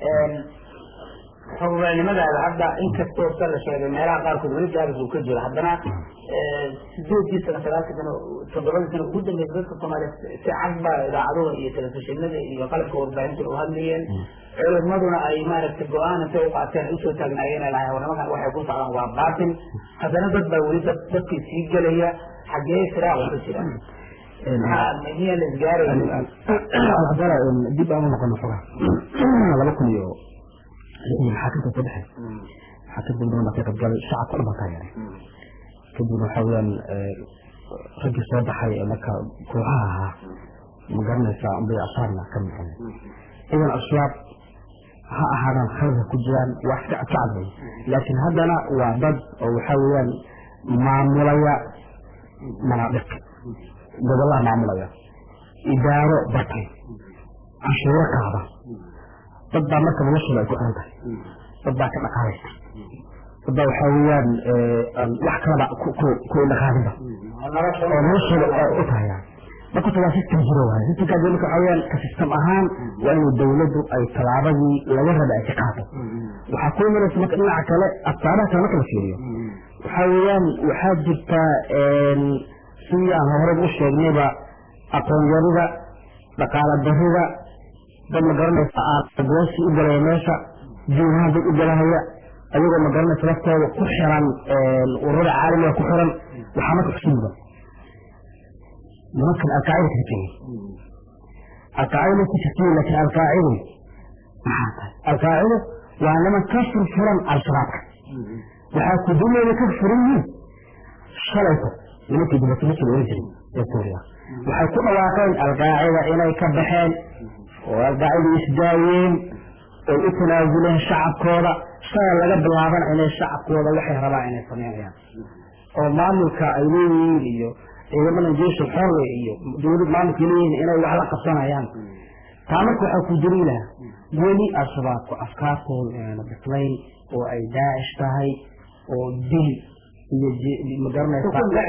xogaalnimadaada hadda inkastoo sa la sheegay meelaha qaarkood weli gaabis uu ka jiro haddana sideedii sano sagaalkii sano toddobadii sano ugu dambeysa dadka soomaaliya si cad baa idaacaduha iyo telefishinada iyo qalabka warbaahinta u hadlayeen culimaduna ay maaragtay go-aan intay u qaateen ay usoo taagnaayeen ay lahayn warnimankan waxay ku socdaan waa baatil haddana dad baa weli dad dadkii sii gelaya xaggee firaaqa ku jira miyaa la isgaaraya haddana dib aan u noqono xogaa laba kun iyo maxaakamta soo baxay maxaakamta badan baa ka qaybgalay shacabka dhan baa ka yeeray kadibna waxaa weyaan raggii soo baxay ee marka kooxaha ahaa ma garanaysaa unbay asaarna ka maqan idan ashaab ha ahaadaan khaladka ku jiraan waa iska ka cadlay laakiin haddana waa dad oo waxaa weeyaan maamulaya manaadiq gobollaha maamulaya idaaro batay cashuuro qaada dad baa marka noloshooda ay ku xiran tahay dad baa ka dhaqaalaysta dad baa waxaa weeyaan wax kalaba ku dhaqaalinba oo noloshooda u tahaya marka waa system jiro waay systemkaas marka waxaa weeyaan ka system ahaan waa inay dawladdu ay tallaabadii laga raba ay ka qaato waxaa ku imanaysa marka dhinaca kale asbaabaha kale marka la fiiriyo waxaa weeyaan waxaa jirta sidii aan horey u sheegnayba aqoon yarida dhaqaala darida dad ma garanaysa aagoosi u galaya meesha juuhaan dad u galahaya ayagoo ma garanaysa laftooda ku xiran ururada caalamiga ku xiran waxaa marka xusuuba nimankan alqaacida ka jirtay alqaacida ma ku jirtay laakiin alqaacidu maxaa tahay alqaacidu waa niman ka furfuran al-shabaabka waxaa ku dumayna ka furan yihiin shalayto nimankii dibatimiska la oran jiray ee suuriya waxay ku dhawaaqeen alqaacida inay ka baxeen oo alqaacida isdaayeen oy u tanaasuleen shacabkooda shalay laga bilaabana inay shacabkooda waxay rabaan inay sameynayaan oo maamulka ay leeyihiin iyo ciidamada jeesha xorle iyo dowlad maamulka leeyihiin inay wax la qabsanayaan taa marka waxaa ku jiri laha weli al-shabaabku afkaartooda inaana bislayn oo ay daacish tahay oo dil iyo magaranaysa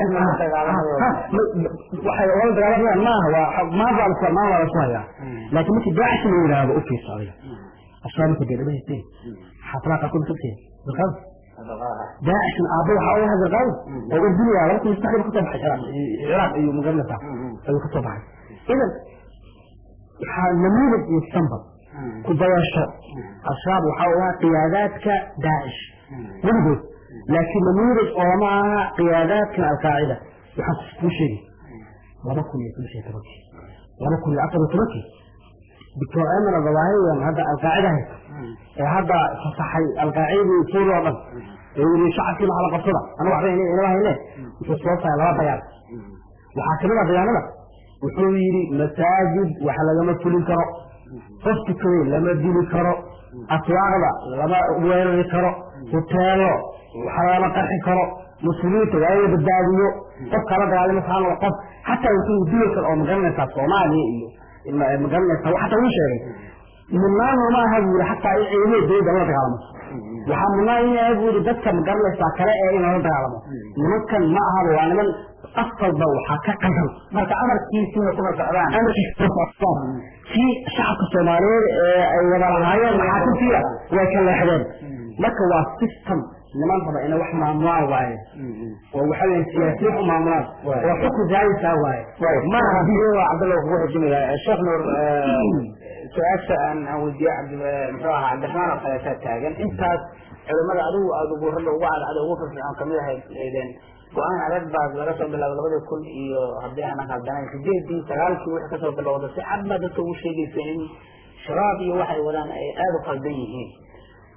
waxay ola dagaalamayaan maaha waa maanta la maanta la soo hayaa laakiin markii daacish la yidhaahdo u fiirsa adiga ashaa marka dee dhamayste xaafadaha qaarkood kasii dalqaad daacishna aabba waxaa uga hadalqaad oo u diliyaa laba kun iyo saddexda kasoo baxay ciraaq ciraaq iyo magaranaysa ayuu kasoo baxay idan waxaa namuudad iyo sambad ku dayasho al-shabaab waxaa u ahaa qiyaadaadka daacish weligood laakiin namuudaj ooma aha qiyaadaadkan alqaacida waxaan kuu sheegay laba kun iyo saddex iyo tobankii laba kun iyo afar iyo tobankii doctor emer adawaahiyan hadda alqaacida haysta ee hadda fasaxay alqaacidii suuriya oo dhan ee yiri shacabkii maxaa la qabsada anu waxba inaba hayne wuxuu soo saaray laba bayaan waxaa kamid ah bayaanada wuxuu yidhi masaajid wax lagama fulin karo qof tukaday lama dili karo aswaaqda lama weerari karo hoteelo waxa lagama qarxi karo muslimiinta waa in la badbaadiyo qof kala dagaalama saano qof xataa wuxuu dili karo oo magaranaysaa soomaaliya iyo magaranaysaa xataa wuu sheegay mudnaan ma aha buu yidhi xataa in ciidamada dowladda la dagaalamo waxaa mudnaan in yahay buu yidhi dadka magaranaysaa kale ee in lala dagaalamo nimankan ma ahaba waa niman asalba waxaa ka qaldan marka amarkiisiina kuma socdaan kii shacabka soomaaliyeed ee ay wada lahaayeen maxaakamtiya way ka leexdeen marka waa system niman raba inay wax maamulaan waaye oo waxa weeye siyaasiyiin u maamulaan oo xukun raadisaa waaye maaha cabdalla kugu xujinaya sheekh nuur su-aasha aan aan weydiiye cabdi muxuu ahaa cabdiraxmaan oo kaleetaa taagan intaas culimada adigu aada ugu ragga ugu cadcad ugu firfircoon kamid ahayd eedeen go-aan adag baad laga soo bilaabay labadii kun iyo haddii aanan khaldanayn sideedii sagaalkii wixii kasoo bilowda si cad baa dadka ugu sheegaysa in shabaab iyo waxay wadaan ay aada u qaldan yihiin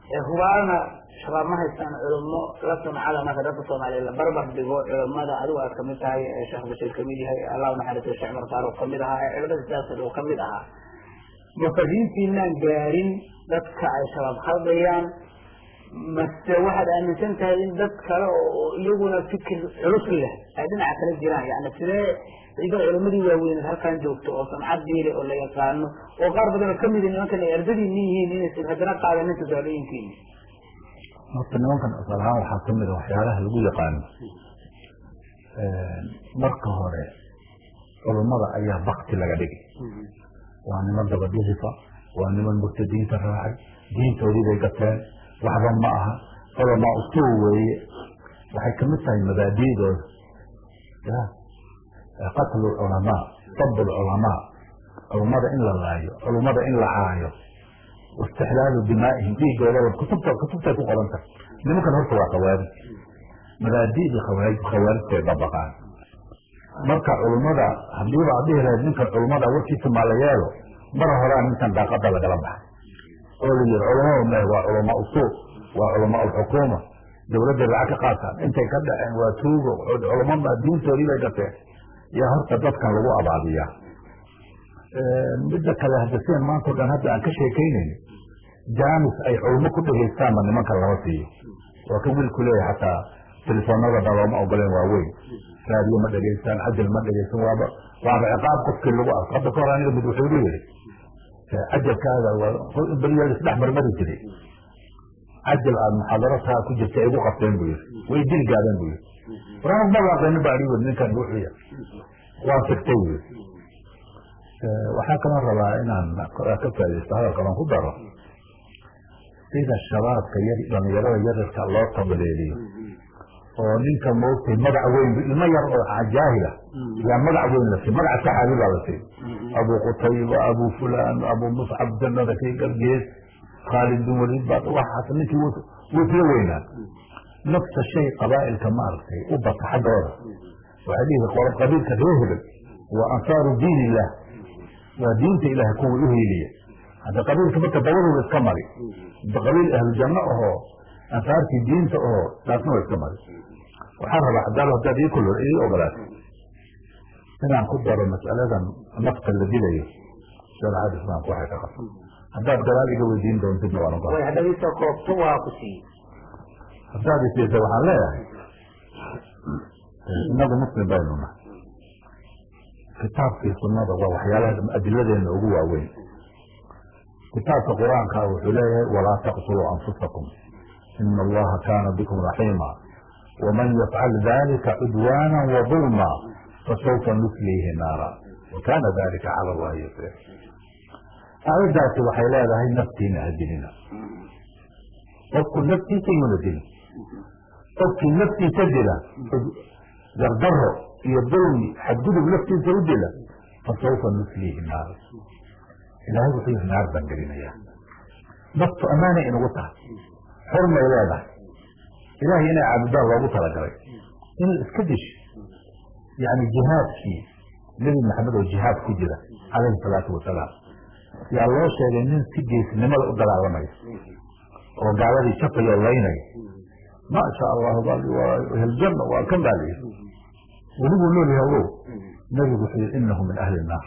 hubaalna shabaab ma haystaan culimo la sumcada marka dadka soomaaliya la barbar dhigo culimada adigu aad kamid tahay sheekh bashir kamid yahay allah naxariisto sheekh cumar faaruq kamid ahaa ee culimada siyaasad oo kamid ahaa ma fariintiinaan gaarin dadka ay shabaab khaldayaan mase waxaad aaminsan tahay in dad kale oo iyaguna fikir culus leh ay dhinaca kala jiraan yani sidee iga culimadii waaweyneed halkan joogto oo samcad diile oo la yaqaano oo qaar badan oo kamid nimankan ay ardadiini yihiin inaysan haddana qaadanin tusaalooyinkiini horta nimankan asal ahaan waxaa kamid a waxyaalaha lagu yaqaano marka hore culummada ayaa bakti laga dhigay waa niman dabadhihifa waa niman murtadiinta raacay diintoodii bay gateen waxba ma aha culamaa usuul weeye waxay kamid tahay mabaadiidooda ya qatlu culamaa sab culamaa culummada in la laayo culummada in la caayo istixlaalu dimaaihim dhiigoodaba kutubta kutubtay ku qoran tahay nimankan horta waa khawaarij mabaadi'dii khawaarij khawaarijtay dabaqaan marka culummada hadiiba ad dhihi lahayd ninkan culummada warkiisa maa la yeelo mar horaa ninkan daaqada lagala baxay oo la yihi culamada me waa culamaa usuul waa culamaa alxukuuma dawladday lacag ka qaataan intay ka dhaceen waa tuugo culamada diintoodii bay gateen yaa horta dadkan lagu abaabiyaa midda kale hadda sidan maanta o dhan hadda aan ka sheekaynayn jaamis ay culmo ku dhegaystaanba nimankan lama siiyo waa ka wiilku leeyahay xataa telefoonadana looma ogoleen waa weyn raadiyo ma dhegaystaan cajal ma dhegaysan waaba waaba ciqaab qofkii lagu arko hadda kahor aniga mid wuxuu igu yidhi cajalkaaga beriyaal isdhex marmari jiray cajal aad muxaadarataa ku jirta igu qabteen buu yidhi way dil gaadeen buu yidhi waraan ma waaqaynin baa ii ninkan wuxuya waa sigtay buu yidhi waxaa kaloo rabaa inaan ka faa'idaysto hadalkan aan ku daro sida shabaabka yar dhalinyarada yaryarka loo tabaleeliyo oo ninka moogtay magac weyn ilmo yar oo jaahila yaa magac weyn la siiy magac saxaabi baa la siiy abu qutayba abu fulan abu muscab jannada kii galgees khaalid bin waliid baa waxaas ninkii wuu isla weynaa nafsa shay qabaa'ilka maaragtay u bata xaggooda waxay dhihi qolo qabiilka reer hebel waa ansaaru diin illah waa diinta ilaahay kuwii u hiiliya hadda qabiilka marka dabaduba iska mari qabiil ahlujanno ahoo ansaartii diinta ahoo taasna waa iska mari waxaan rabaa hadaal hadaad ii kul ii ogolaatay inaan ku daro mas'aladan nafta la dilayo shareecada islaamka waxay ka qabto haddaad gadaal iga weydiin doontidna waan ogolaa haddaad isoo koobto waa ku siiye haddaad isiisa waxaan leeyahay inagu muslim baynu nahay kitaabkii sunada waa waxyaalaha adiladeena ugu waaweyn kitaabka qur-aanka wuxuu leeyahay walaa taqtuluu anfusakum ina allaha kaana bikum raxiima waman yafcal dalika cudwaana wadulma fasawfa nusliihi naara wakana dalika cala allahi yasir aayaddaasi waxay leedahay naftiina ha dilina qofku naftiisa yuuna dilin qofkii naftiisa dila dardaro iyo dulmi xadgudub naftiisa u dila fasawfa nusliihi naara ilahay wuxuu yihi naar baan gelinayaa naftu ammaanay inugu tahay xurmay leedahay ilahay inay caabudaan loogu talagalay in iska dish yani jihaadkii nebi maxamed oo jihaad ku jira calayhi salaatu wasalaam yaa loo sheegay nin si geesnimada u dagaalamaya oo gaaladii jafaya oo laynaya ma sha allahu waa eheljanna waa kan baa layidhi weliguu nool yahay ogow nebigu wuxuu yihi inahu min ahli naar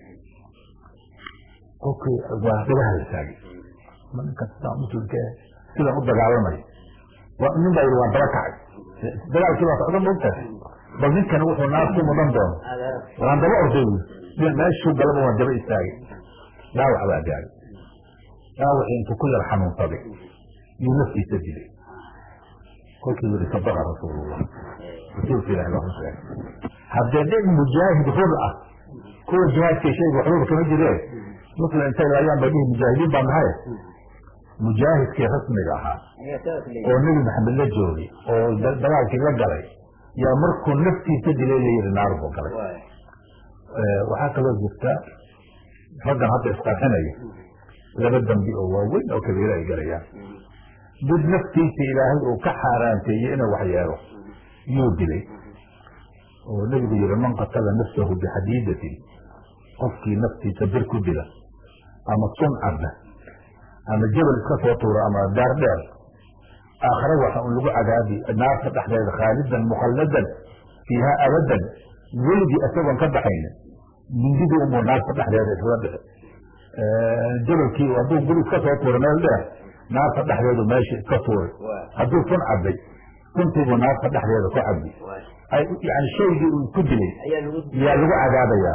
qofkii waa dagaha la taagay ma ninkan sidaa muslimka sidan u dagaalamaya nin baa yidhi waan daba kacay dagaalkii baa socda maogtahay bal ninkani wuxuu naar ku mudan doono waan daba orday wy meeshuu galaba waan daba istaagay dhaawac baa gaagay dhaawacii intuu ku yar xanuunsaday yuu naftiisa dilay kolkii yihi sadaqa rasuulullah rasuulka ilahi baa ku sheegay haddee dhig mujaahid hur ah kuwa jihaadkay shayga waxbaba kama jireen muslim intay laayaan bay dhihi mujaahidiin baa nahay mujaahidkii rasmiga ahaa oo nebi maxamed la joogay oo dagaalkii la galay yaa markuu naftiisa dilay la yihi naar buu galay waxaa kaloo jirta raggan hadda isqarxinaya laba dambi oo waaweyn oo kabiiro ay galayaan mid naftiisa ilaahay uu ka xaaraanteeyey inuu wax yeelo yuu dilay oo nebigu yihi man qatala nafsahu bixadiidatin qofkii naftiisa bir ku dila ama sun cabda ama jebel iska soo tuuro ama daar dheer aakhare waxa un lagu cadaabi naarta dhexdeeda khaalidan mukhalladan fiiha abadan weligii isagoon ka baxaynin mindidii unbuu naarta dhexdeeda iskaga dhixi jebelkii hadduu guri iska soo tuuro meel dheer naarta dhexdeedu meesha iska tuuray hadduu kun cabay kuntiibuu naarta dhexdeeda ku cabi yani shaygii uu ku dilay yaa lagu cadaabayaa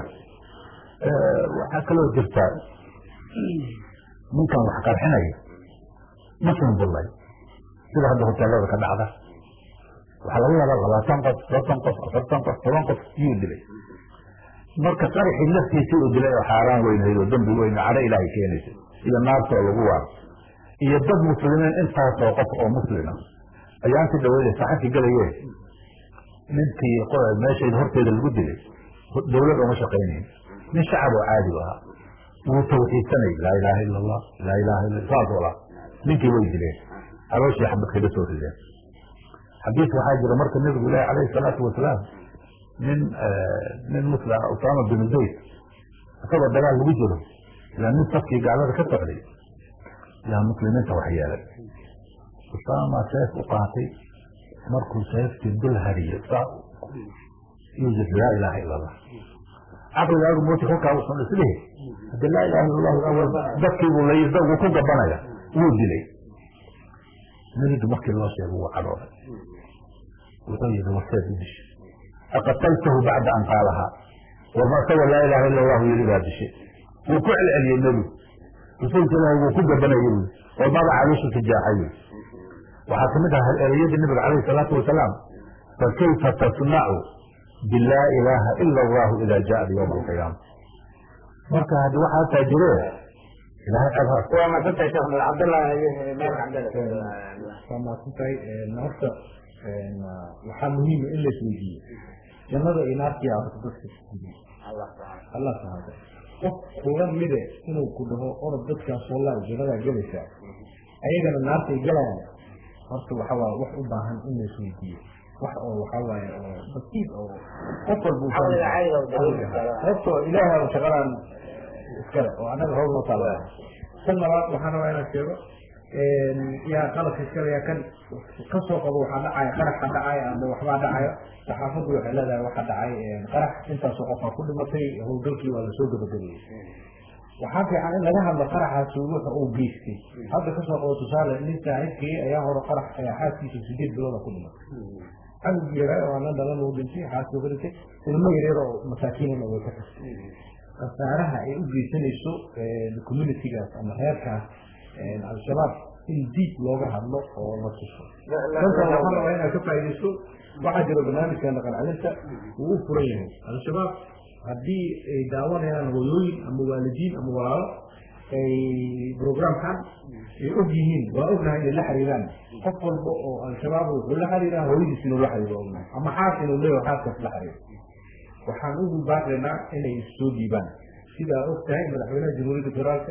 waxaa kaloo jirtaa ninkan wax qarxinaya muslim bullay sida hadda hoteelada ka dhacda waxaa laga yaabaa labaatan qof soddon qof afartan qof toban qof yuu dilay marka qaraxii laftiisii uu dilay oo xaaraan weynayd oo dambi weyn cadho ilaahay keenaysa iyo naartoo lagu waaro iyo dad muslimiin intaasoo qof oo muslima ayaanti dhaweyda saxanki galayeen ninkii meeshayda horteeda lagu dilay dawlad ooma shaqaynayn nin shacab oo caadi u ahaa wuu tawxiidsanay laa ilaaha ila allah laa ilaha illa saas ola ninkii way dileen calooshii xabad kaga soo rideen xadiis waxaa jira marka nabigu ilaahi calayhi salaatu wasalaam nin nin muslim usaama binu zayd isagoo dagaal lagu jiro ilaa nin safkii gaalada ka socday yaa muslimiinta wax yeelay usaama seef u qaatay markuu seeftii dul hariyo saa yuu yiri laa ilaaha ila allah caqligaagu mooti kolkaa usan islihi haddi laa ilaha illa allahu awal dadkiibuu laydagu ku gabanaya wuu dilay nebigu markii loo sheego wuu cadhooday wuxuu yihi warseed u dishay aqataltahu bacda an qaalahaa warma isagoo laa ilaha illa allahu yiri baa dishay wuu ku celceliyey nebigu rasuulka ilaahi wuu ku gabanayay wy war maba caloosha tijaaxay wy waxaa kamid aha ereyadii nabiga calayhi salaatu wasalaam fakayfa tasnacu bilaa ilaaha ila allahu ida jaءat ywma alqiyaama marka haddi waxaa hataa jire ilahay cebhaas waa maadsantahay sheekh nur cabdallah meer cabdalla waa maadsantahay horta waxaa muhiima in la isweydiiyo jannada iyo naartii horta dadka allah subxaana allah subxaana qof kuga mide inuu ku dhaho orod dadkaas wallahi jannadaa gelaysaa ayagana naartay galayaan horta waxa waaye wax u baahan in la isweydiiyo wax oo waxa waaye oo basiid oo qof walba caqliga caadiga oo dareemka horta ilaahay shaqadan iskale oo annaga howl noo taala tan labaad waxaan rabaa inaan sheego yaa qalabka iskale yaa kan ka soo qabo waxaa dhacaya qaraxa dhacaya ama waxbaa dhacaya saxaafaddu waxay leedahay waxaa dhacay qarax intaasoo qofaa ku dhimatay howlgalkii waa lasoo gabagabeeyey waxaa fiican in laga hadlo qaraxaasi wuxa uu geystay hadda kasoo qabo tusaale nin saaxiibkii ayaa hore qarax xaaskiisa sideed bilooda ku dhimatay canug yaraa oo anan dhalan uu dhintay xaaskii ka dhintay ilmo yaryar oo masaakiinana way ka tagtay khasaaraha ay u geysanayso communitygaas ama reerkaas al-shabaab in diib looga hadlo oo la tuso dankan waxaan rabaa inaad ka faaidaysto waxaa jiro barnaamijka dhaqancelinta uu u furan yahay al-shabaab haddii ay daawanayaan hooyooyin ama waalidiin ama walaalo ay programkan ay og yihiin waa ognahay inay la xiriiraan qof walba oo al-shabaab wuxuu la xiriiraa hooyadiis inuu la xiriiro ognahay ama xaas inuu leeyaho xaaskaas la xiriiro waxaan ugu baaqaynaa inay soo dhiibaan sidaa og tahay madaxweynaha jamhuuriyadda federaalka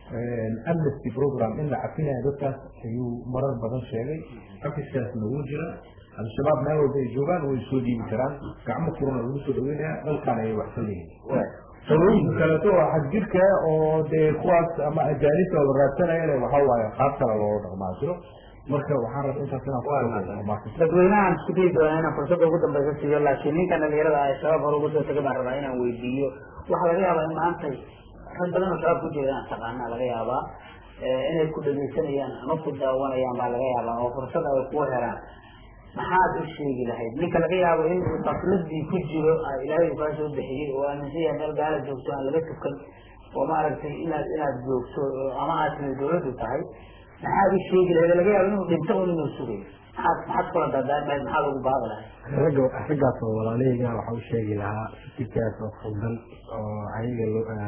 amnesty program in la cafinayo dadkaas ayuu marar badan sheegay xafiskaasna wuu jira al-shabaab meel walba ay joogaan way soo dhiibi karaan gacmo furana lagu soo dhaweynaya dalkaan ayay wax ka leeyihin talooyinka kaleeto waa xadjirka oo dee kuwaas ama ajaanibta la raadsanayana waxa waaye qaab kale looga dhaqmaa jiro marka waxaan rabaa intaas inaan dadweynahan isku dayi doonaa inaan fursadda ugu dambeysa siiyo laakiin ninkan dhalinyarada ah shabaab hore ugu soo tagay baan rabaa inaan weydiiyo waxaa laga yaabaa in maanta rag badan oo shabaab ku jira inaan taqaana laga yaabaa inay ku dhegeysanayaan ama ku daawanayaan baa laga yaabaa oo fursad ay ku helaan maxaad u sheegi lahayd ninka laga yaabo in uu tafladii ku jiro ilaahay uu kaa soo bixiyey oo aaminsan yahay meel gaala joogto aan laga tukan oo maaragtay inaad inaad joogto ama aad timid dawladdu tahay maxaad u sheegi lahayd laga yaabo inuu dhinto un inuu sugayo maxaad maxaad kula daadaan lahayd maxaad ugu baaqi lahayd ragga raggaas oo walaalahayga waxa u sheegi lahaa fikirkaas oo khaldan oo ayaga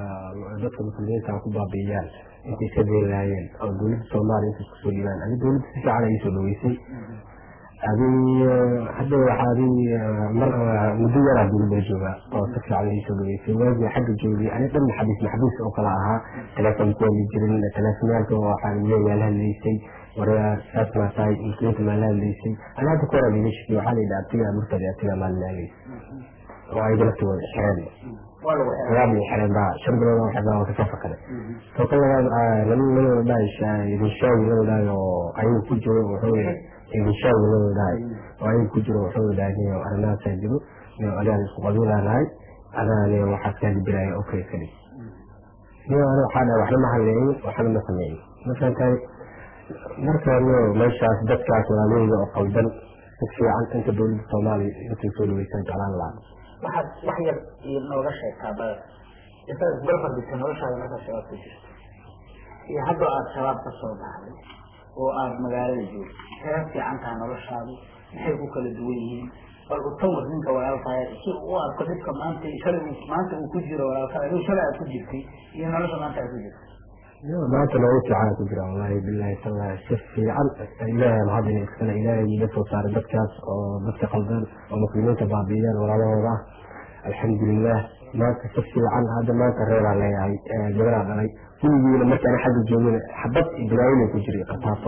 dadka muslimiinta ku baabi'iyaan intay ka deen lahaayeen oo dowladda soomaaliya intay kusoo dhiibaan adi dowladda si fiican ayay soo dhaweysay adi hadda waxaa adi mar muddo yaraa dowladda jooga oo si fiican ayay soo dhaweysay waagii xagga joogay ani dhan maxabiis maxabiis oo kala ahaa telefoon ku wali jirin telefonaalka waxaan leeyahay la hadlaysay waryaa saas maa tahay muslimiinta maa la hadlaysay ani hadda ku horaa liila shakiyay waxaa la yidhi abtiga murtadi abtiga maa la hadlaysay oo ayaga laftooda xireen waa lagu xiray ayaa bii xireen baa shan bilood oo xirnaa waa kasoo fakaday to ka labaad lama nala dhahay idinshaawi nala dhahay oo ayagu ku jiro wuxuu idinshaawi nala dhahay oo ayagu ku jiro wuxuu dhahay niyo arrimahaasa jiro niyo adaan isku qabiilaanahay adaane waxaad kaa dibiraya okay kali niyo ana waxaa dhahay waxna ma hadleeyin waxna ma sameeyin mafahantahay marka niyo meeshaas dadkaas walaalaheyga oo qaldan si fiican inta dowladda soomaaliya intay soo dhaweysan jeclaan lahaa waxaad wax yar iyo nooga sheegtaa bada intaad isbarbar dhigta noloshaada markaa shabaab ku jirto iyo haddoo aada shabaab ka soo baxday oo aada magaalada joogto kee fiican tahay noloshaadu maxay ku kala duwan yihiin bal utawar ninka walaalkaya si u arko dhibka maanta shalay maanta uu ku jiro walaalkaya aduu shalay aad ku jirtay iyo nolosha maanta aad ku jirto maanta noogu fiican ku jira wallahi bilahi tallahi si fiican ilaahay mahad ina iskale ilaahay iga soo saaray dadkaas oo dadka qaldan oo muslimiinta baabi'iyaan walaalahooda ah alxamdulilah maanta si fiican hadda maanta reeraa leeyahay gabaraa dhalay gurigiina markaan xagga joogin xabad bilaayina ku jiray qataato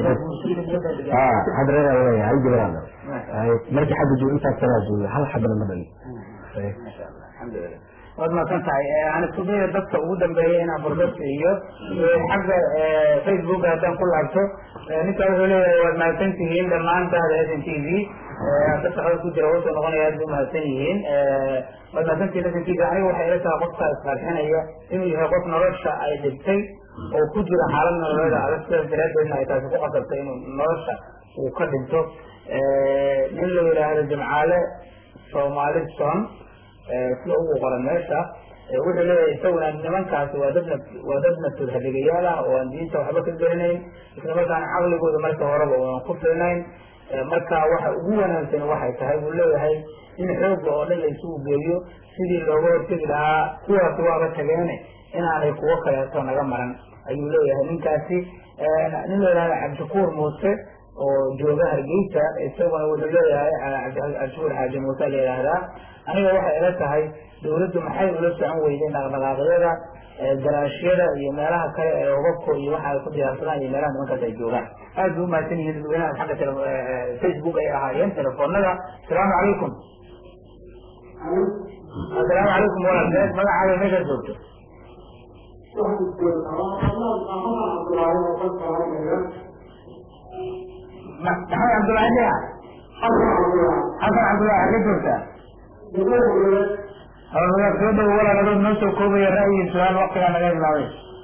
hadda reeraa leeyahay hal gabaraa dhalay markii xagga joog intaas sanaa joogay hal xabana ma dhalin alxamdulilah waad mahadsan tahay aan isku daya dadka ugu dambeeya inaan fursad siiyo xagga facebook haddaan ku laabto ninka wuxuu leeyahay waad mahadsan tihiin dhammaan bahda s n t v hadda shaqada ku jira wuxuu noqonaya aad bay umahadsan yihiin waad mahadsan tihiin s n t v aniga waxay ila tahay qofka isqarxinaya inuu yahay qof nolosha ay dhibtay oo ku jira xaalad nololeeda adag sidaas daraadeedna ay taasi ku qasabtay inuu nolosha uu ka dhinto nin la yidhaahdo jimcaale soomaalison sida ugu qoran meesha wuxuu leeyahay isaguna nimankaasi waa dad waa dad naftood hadigayaal ah oo aan diinta waxba ka gelinayn isla markaana caqligooda marka horeba ooan ku filnayn marka waxa ugu wanaagsan waxay tahay buu leeyahay in xooga oo dhan la isugu geeyo sidii looga hortegi lahaa kuwaasi waaba tageene inaanay kuwo kaleeto naga maran ayuu leeyahay ninkaasi nin la yidhahda cabdishakuur muuse oo jooga hargeysa isaguna wuxuu leeyahay cabdishakuur xaaji muuse la yidhaahdaa aniga waxay ila tahay dawladdu maxay ula socon weyday dhaqdhaqaaqyada garaashyada iyo meelaha kale ee obabko iyo waxa ay ku diyaarsadaan iyo meelaha nimankaas ay joogaan aad bay umahadsan yihiin dadweynaha xagga facebook ay ahaayeen telefoonada asalaamu calaykum asalaamu calaykum walaalkeed magacaaga meeshaad joogto maxamed cabdullaahi dhea xasan cabdullahi xagee joogtaa hawlwadaad soo dhawo walaal adood noo soo koobaya ra'yi su-aal waktigaa naga bilaabay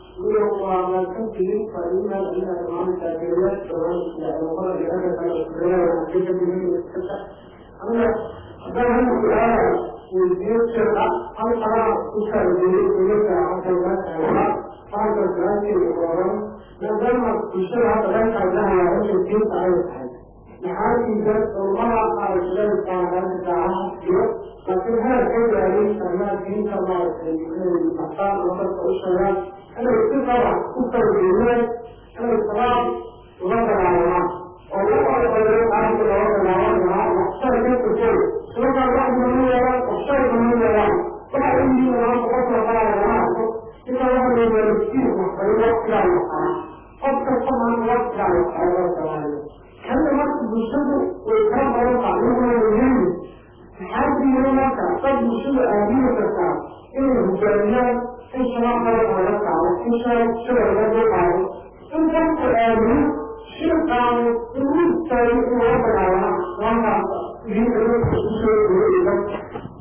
maadaama bulshada hadda dhanka ilaha hawsha diinta ay tahay maxaajiga ulmada qaarshadaaaaaiyo laakiin heerka gaarin arrimaha diinta maaragtay inay baxtaan ama dadka u sheegaan inay si qaba ku fargeeyeen inay salaad uga dagaalamaan oo u aqbaleen qaabka looga dagaalan lahaa waxshay ka tukay islamaa wax nama yeelaan waxshay nama yeelaan waxa u yihiin maanta qofka qaala lama arko sida waxa la yeelo siin waxbay waqtigaa yaqaan qof kasta maanta waqtigaa yaqaan loo dagaalay hadda marka bulshadu way kala badan tahay iyaguna muhiim maxaa diiday marka dad bulshada aamini kartaa inay hogaamiyaan in shabaab qaba laga qaado in shabab shabab laga qaado in dadku aamino shirqaanu in u istaago in laga dagaalama markaas idinka dadka isu soo duway dadka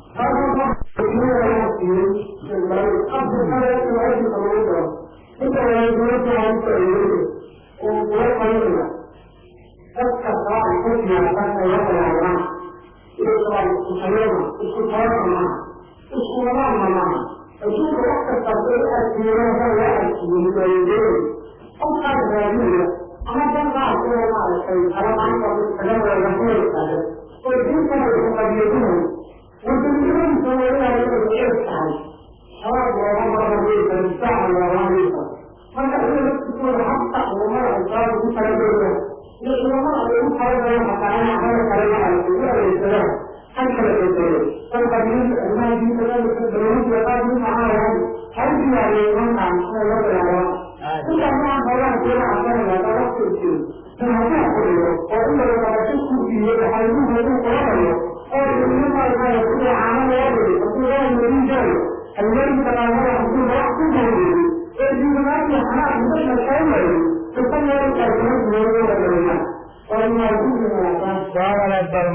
dadka qaar ku siyaasan ay la dagaalaan iyagoo isku tayada isku tayaga maaha isku wadaanna maaha adduunka wax kastaas ay arkiyeena loo arkiyey waayadeey qofkaas raadinaya ama dankaas inay maaragtay alamaanta iskaga weega heerkaaga oo diintana isku qabyadinayo wadanimadisa wadaaya inay ceeb tahay shabaab looga marmayeesa difaaca loogamaysa marka iyaga laftikooda habta culamada ay saa ugu talagelayaan iyo culamada ay ugu talagaleen xataa in hada kale maaragtay u adeegsadaan han kala bedelay dad qabiilada arrimaha diinta dawladda qaar mid maxaa lahayn hal diyaariyey nimankan inay la dagaalaan inta maa hawlaha keena casanaya daa waqti jiro in haddii fadhiyo oo in laga qabasho ku siiyo waxaynuhu uu qabanayo oo ilmimaaa sida caano loo dhigay hadduu loo marin jaayo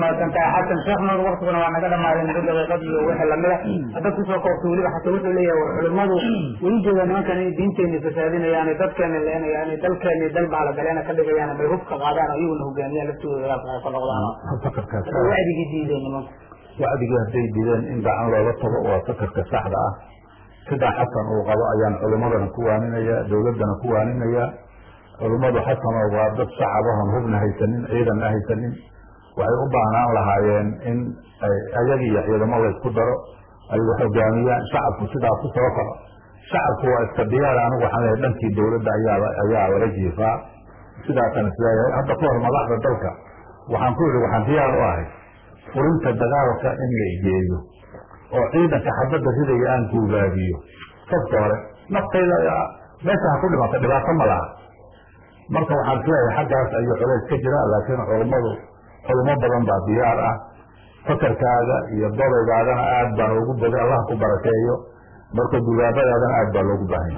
mahadsan tahay xasan sheekh nuur waktiguna waa naga dhamaaday muddo daqiiqad iyo wixii lamida haddaad kusoo koobtay weliba xataa wuxuu leeyahay war culimmadu way jeedaan nimankan inay diinteeni fasaadinayaan dadkeena leenayaan dalkeeni dal baalagaleena ka dhigayaan bay hubka qaadaan iyaguna hogaamiyaan laftooda ka noqdaan fakarkaas wacdigii diideen nimanku wacdigii hadday dideen in gacan looga tago waa fakarka saxda ah sidaa xasan uu qabo ayaan culimmadana ku waaninaya dowladdana ku waaninaya culimmadu xasano waa dad shacabahan hubna haysanin ciidanna haysanin waxay u baahnaan lahaayeen in ayaga iyo ciidamo laysku daro ay wax hogaamiyaan shacabku sidaa ku soo kaco shacabku waa iska diyaar anigu waxaan leeyahay dhankii dowladda ayaa ayaa laga jiifaa sidaasana isleeyahay hadda ka hor madaxda dalka waxaan ku yidhi waxaan diyaar u ahay furinta dagaalka in la igeeyo oo ciidanka xabadda ridaya aan guubaabiyo sabta hore naftayda meesha ha ku dhimata dhibaato ma laha marka waxaan isleeyahay xaggaas ayuu culays ka jira laakiin culummadu culummo badan baa diyaar ah fakarkaaga iyo dobaygaagana aad baan ugu bogay allah ku barakeeyo marka dugaabadaadana aad baa loogu baahan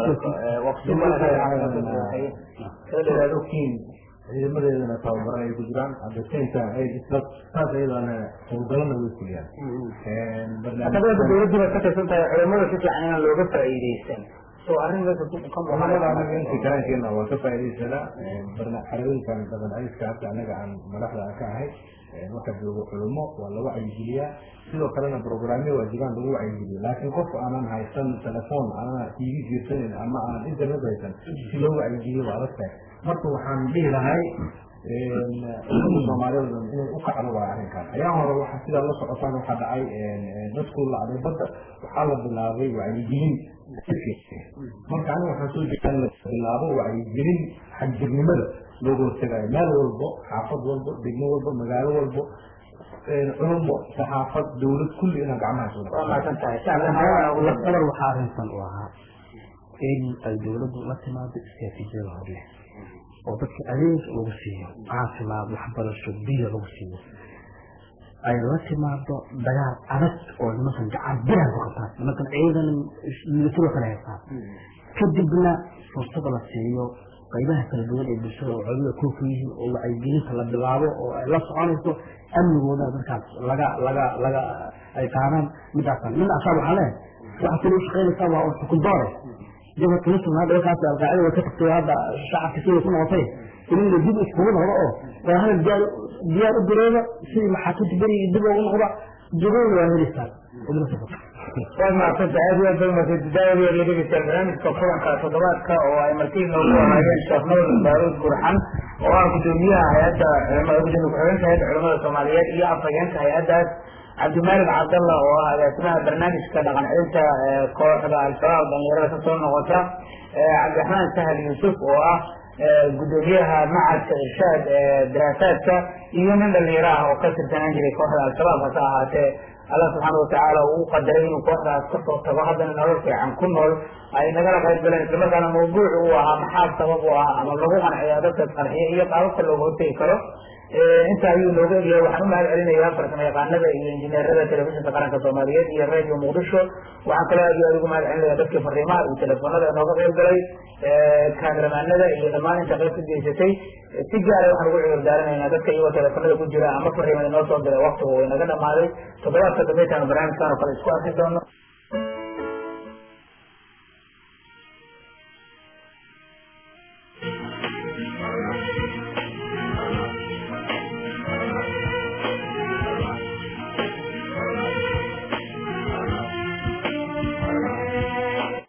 ogtiin ciidamadeedana tababaran ay ku jiraan at the same time ay isla saas ayadana howlgalana way fuliyaan hadaba dowladdu bay ka tirsan tahay culimada si fiican inaan looga faa'iidaysan soo arrin meesha ku ka culamada anaga intii karaankeena waa ka faa'iidaysanaa barna xarooyinkan badan ayska hadda anaga aan madaxda aan ka ahay marka joogo culimo waa la wacyigeliyaa sidoo kalena programyo waa jiraan lagu wacyigeliyo laakiin qofka aanan haysan telefoon aanan tv fiirsanin ama aan internet haysan si loo wacyigeliyo waa adag tahay marka waxaan dhihi lahay umada soomaaliyeed inay u kacdo waa arrinkan ayaa hore waxa sidaa la socotaan waxaa dhacay dadku lacday badda waxaa la bilaabay wacyigelin marka aniga waxaan soo jeedaa in la bilaabo wacyigelin xagjirnimada looga hortagayo meel walbo xaafad walbo degmo walbo magaalo walbo culumbo saxaafad dowlad kulli inaan gacmaha soo waa mahadsan tahay lafdabar waxaa arrintan u ahaa in ay dowladdu la timaado istiraatiijiyada hor leh oo dadka adeeg lagu siiyo caafimaad waxbarasho biyo lagu siiyo ay la timaado dagaal adag oo nimankan gacan biraha ku qabtaan nimankan ciidan milatado kale haystaan kadibna fursada la siiyo qaybaha kala duwan ee bulshada oo culimada kooku yihiin oo wacyigelinta la bilaabo oo ay la soconayso amnigooda dadkaas laga laga laga ay qaadaan midaasan min asaab waxaa leehay waxa kale u shaqaynaysaa waa xukun doore jabha tulisan hadda markaas alqaacida way ka tagtay hadda shacabka siday ku noqotay in la dib iskugu noqdo oo waa hadal diyaar diyaar u gareeba sidii maxaakiimta beriga dib ugu noqda jagooda waa helisaa waa mahadsanta aad iyo aad bay umahadsanta daawadiya la dhegeystayaal barnaamijka kulanka toddobaadka oo ay martii noogu ahaayeen sheekh nuur baaruud burxan oo ah gudoomiyaha hay-adda gudoomiye ku-xigeenka hay-adda culamada soomaaliyeed iyo afhageenka hay-addaas cabdimalik cabdalla oo ah agaasimaha barnaamijka dhaqan celinta kooxda al-shabaab dhalinyarada kasoo noqota cabdiraxmaan sahal yuusuf oo ah gudoomiyaha macadka irshaad daraasaadka iyo nin dhalinyaro ah oo ka tirsanaan jiray kooxda al-shabaab hase ahaatee allah subxaana watacaala uu qadaray inuu kooxdaas kasoo tago haddana nolol fiican ku nool ay nagala qayb galeen islamarkaana mawduuc uu ahaa maxaa sabab u ah ama lagu qanciyaa dadka qarxiya iyo qaababka looga hortegi karo inta ayuu nooga egyahay waxaan u mahad celinayaa farsamo yaqaanada iyo injineerada telefishinka qaranka soomaaliyeed iyo radio muqdisho waxaan kaloo aad iyo aad ugu mahad celinaya dadkii fariimaha iyo telefoonada nooga qayb galay kaameramanada iyo dhammaan inta qayb ka geysatay si gaara waxaan ugu cudur daaranaynaa dadka iyagoo telefoonada ku jira ama fariimada noo soo diray waktigu way naga dhamaaday toddobaadka dambe intaanu barnaamijkan oo kale isku arki doono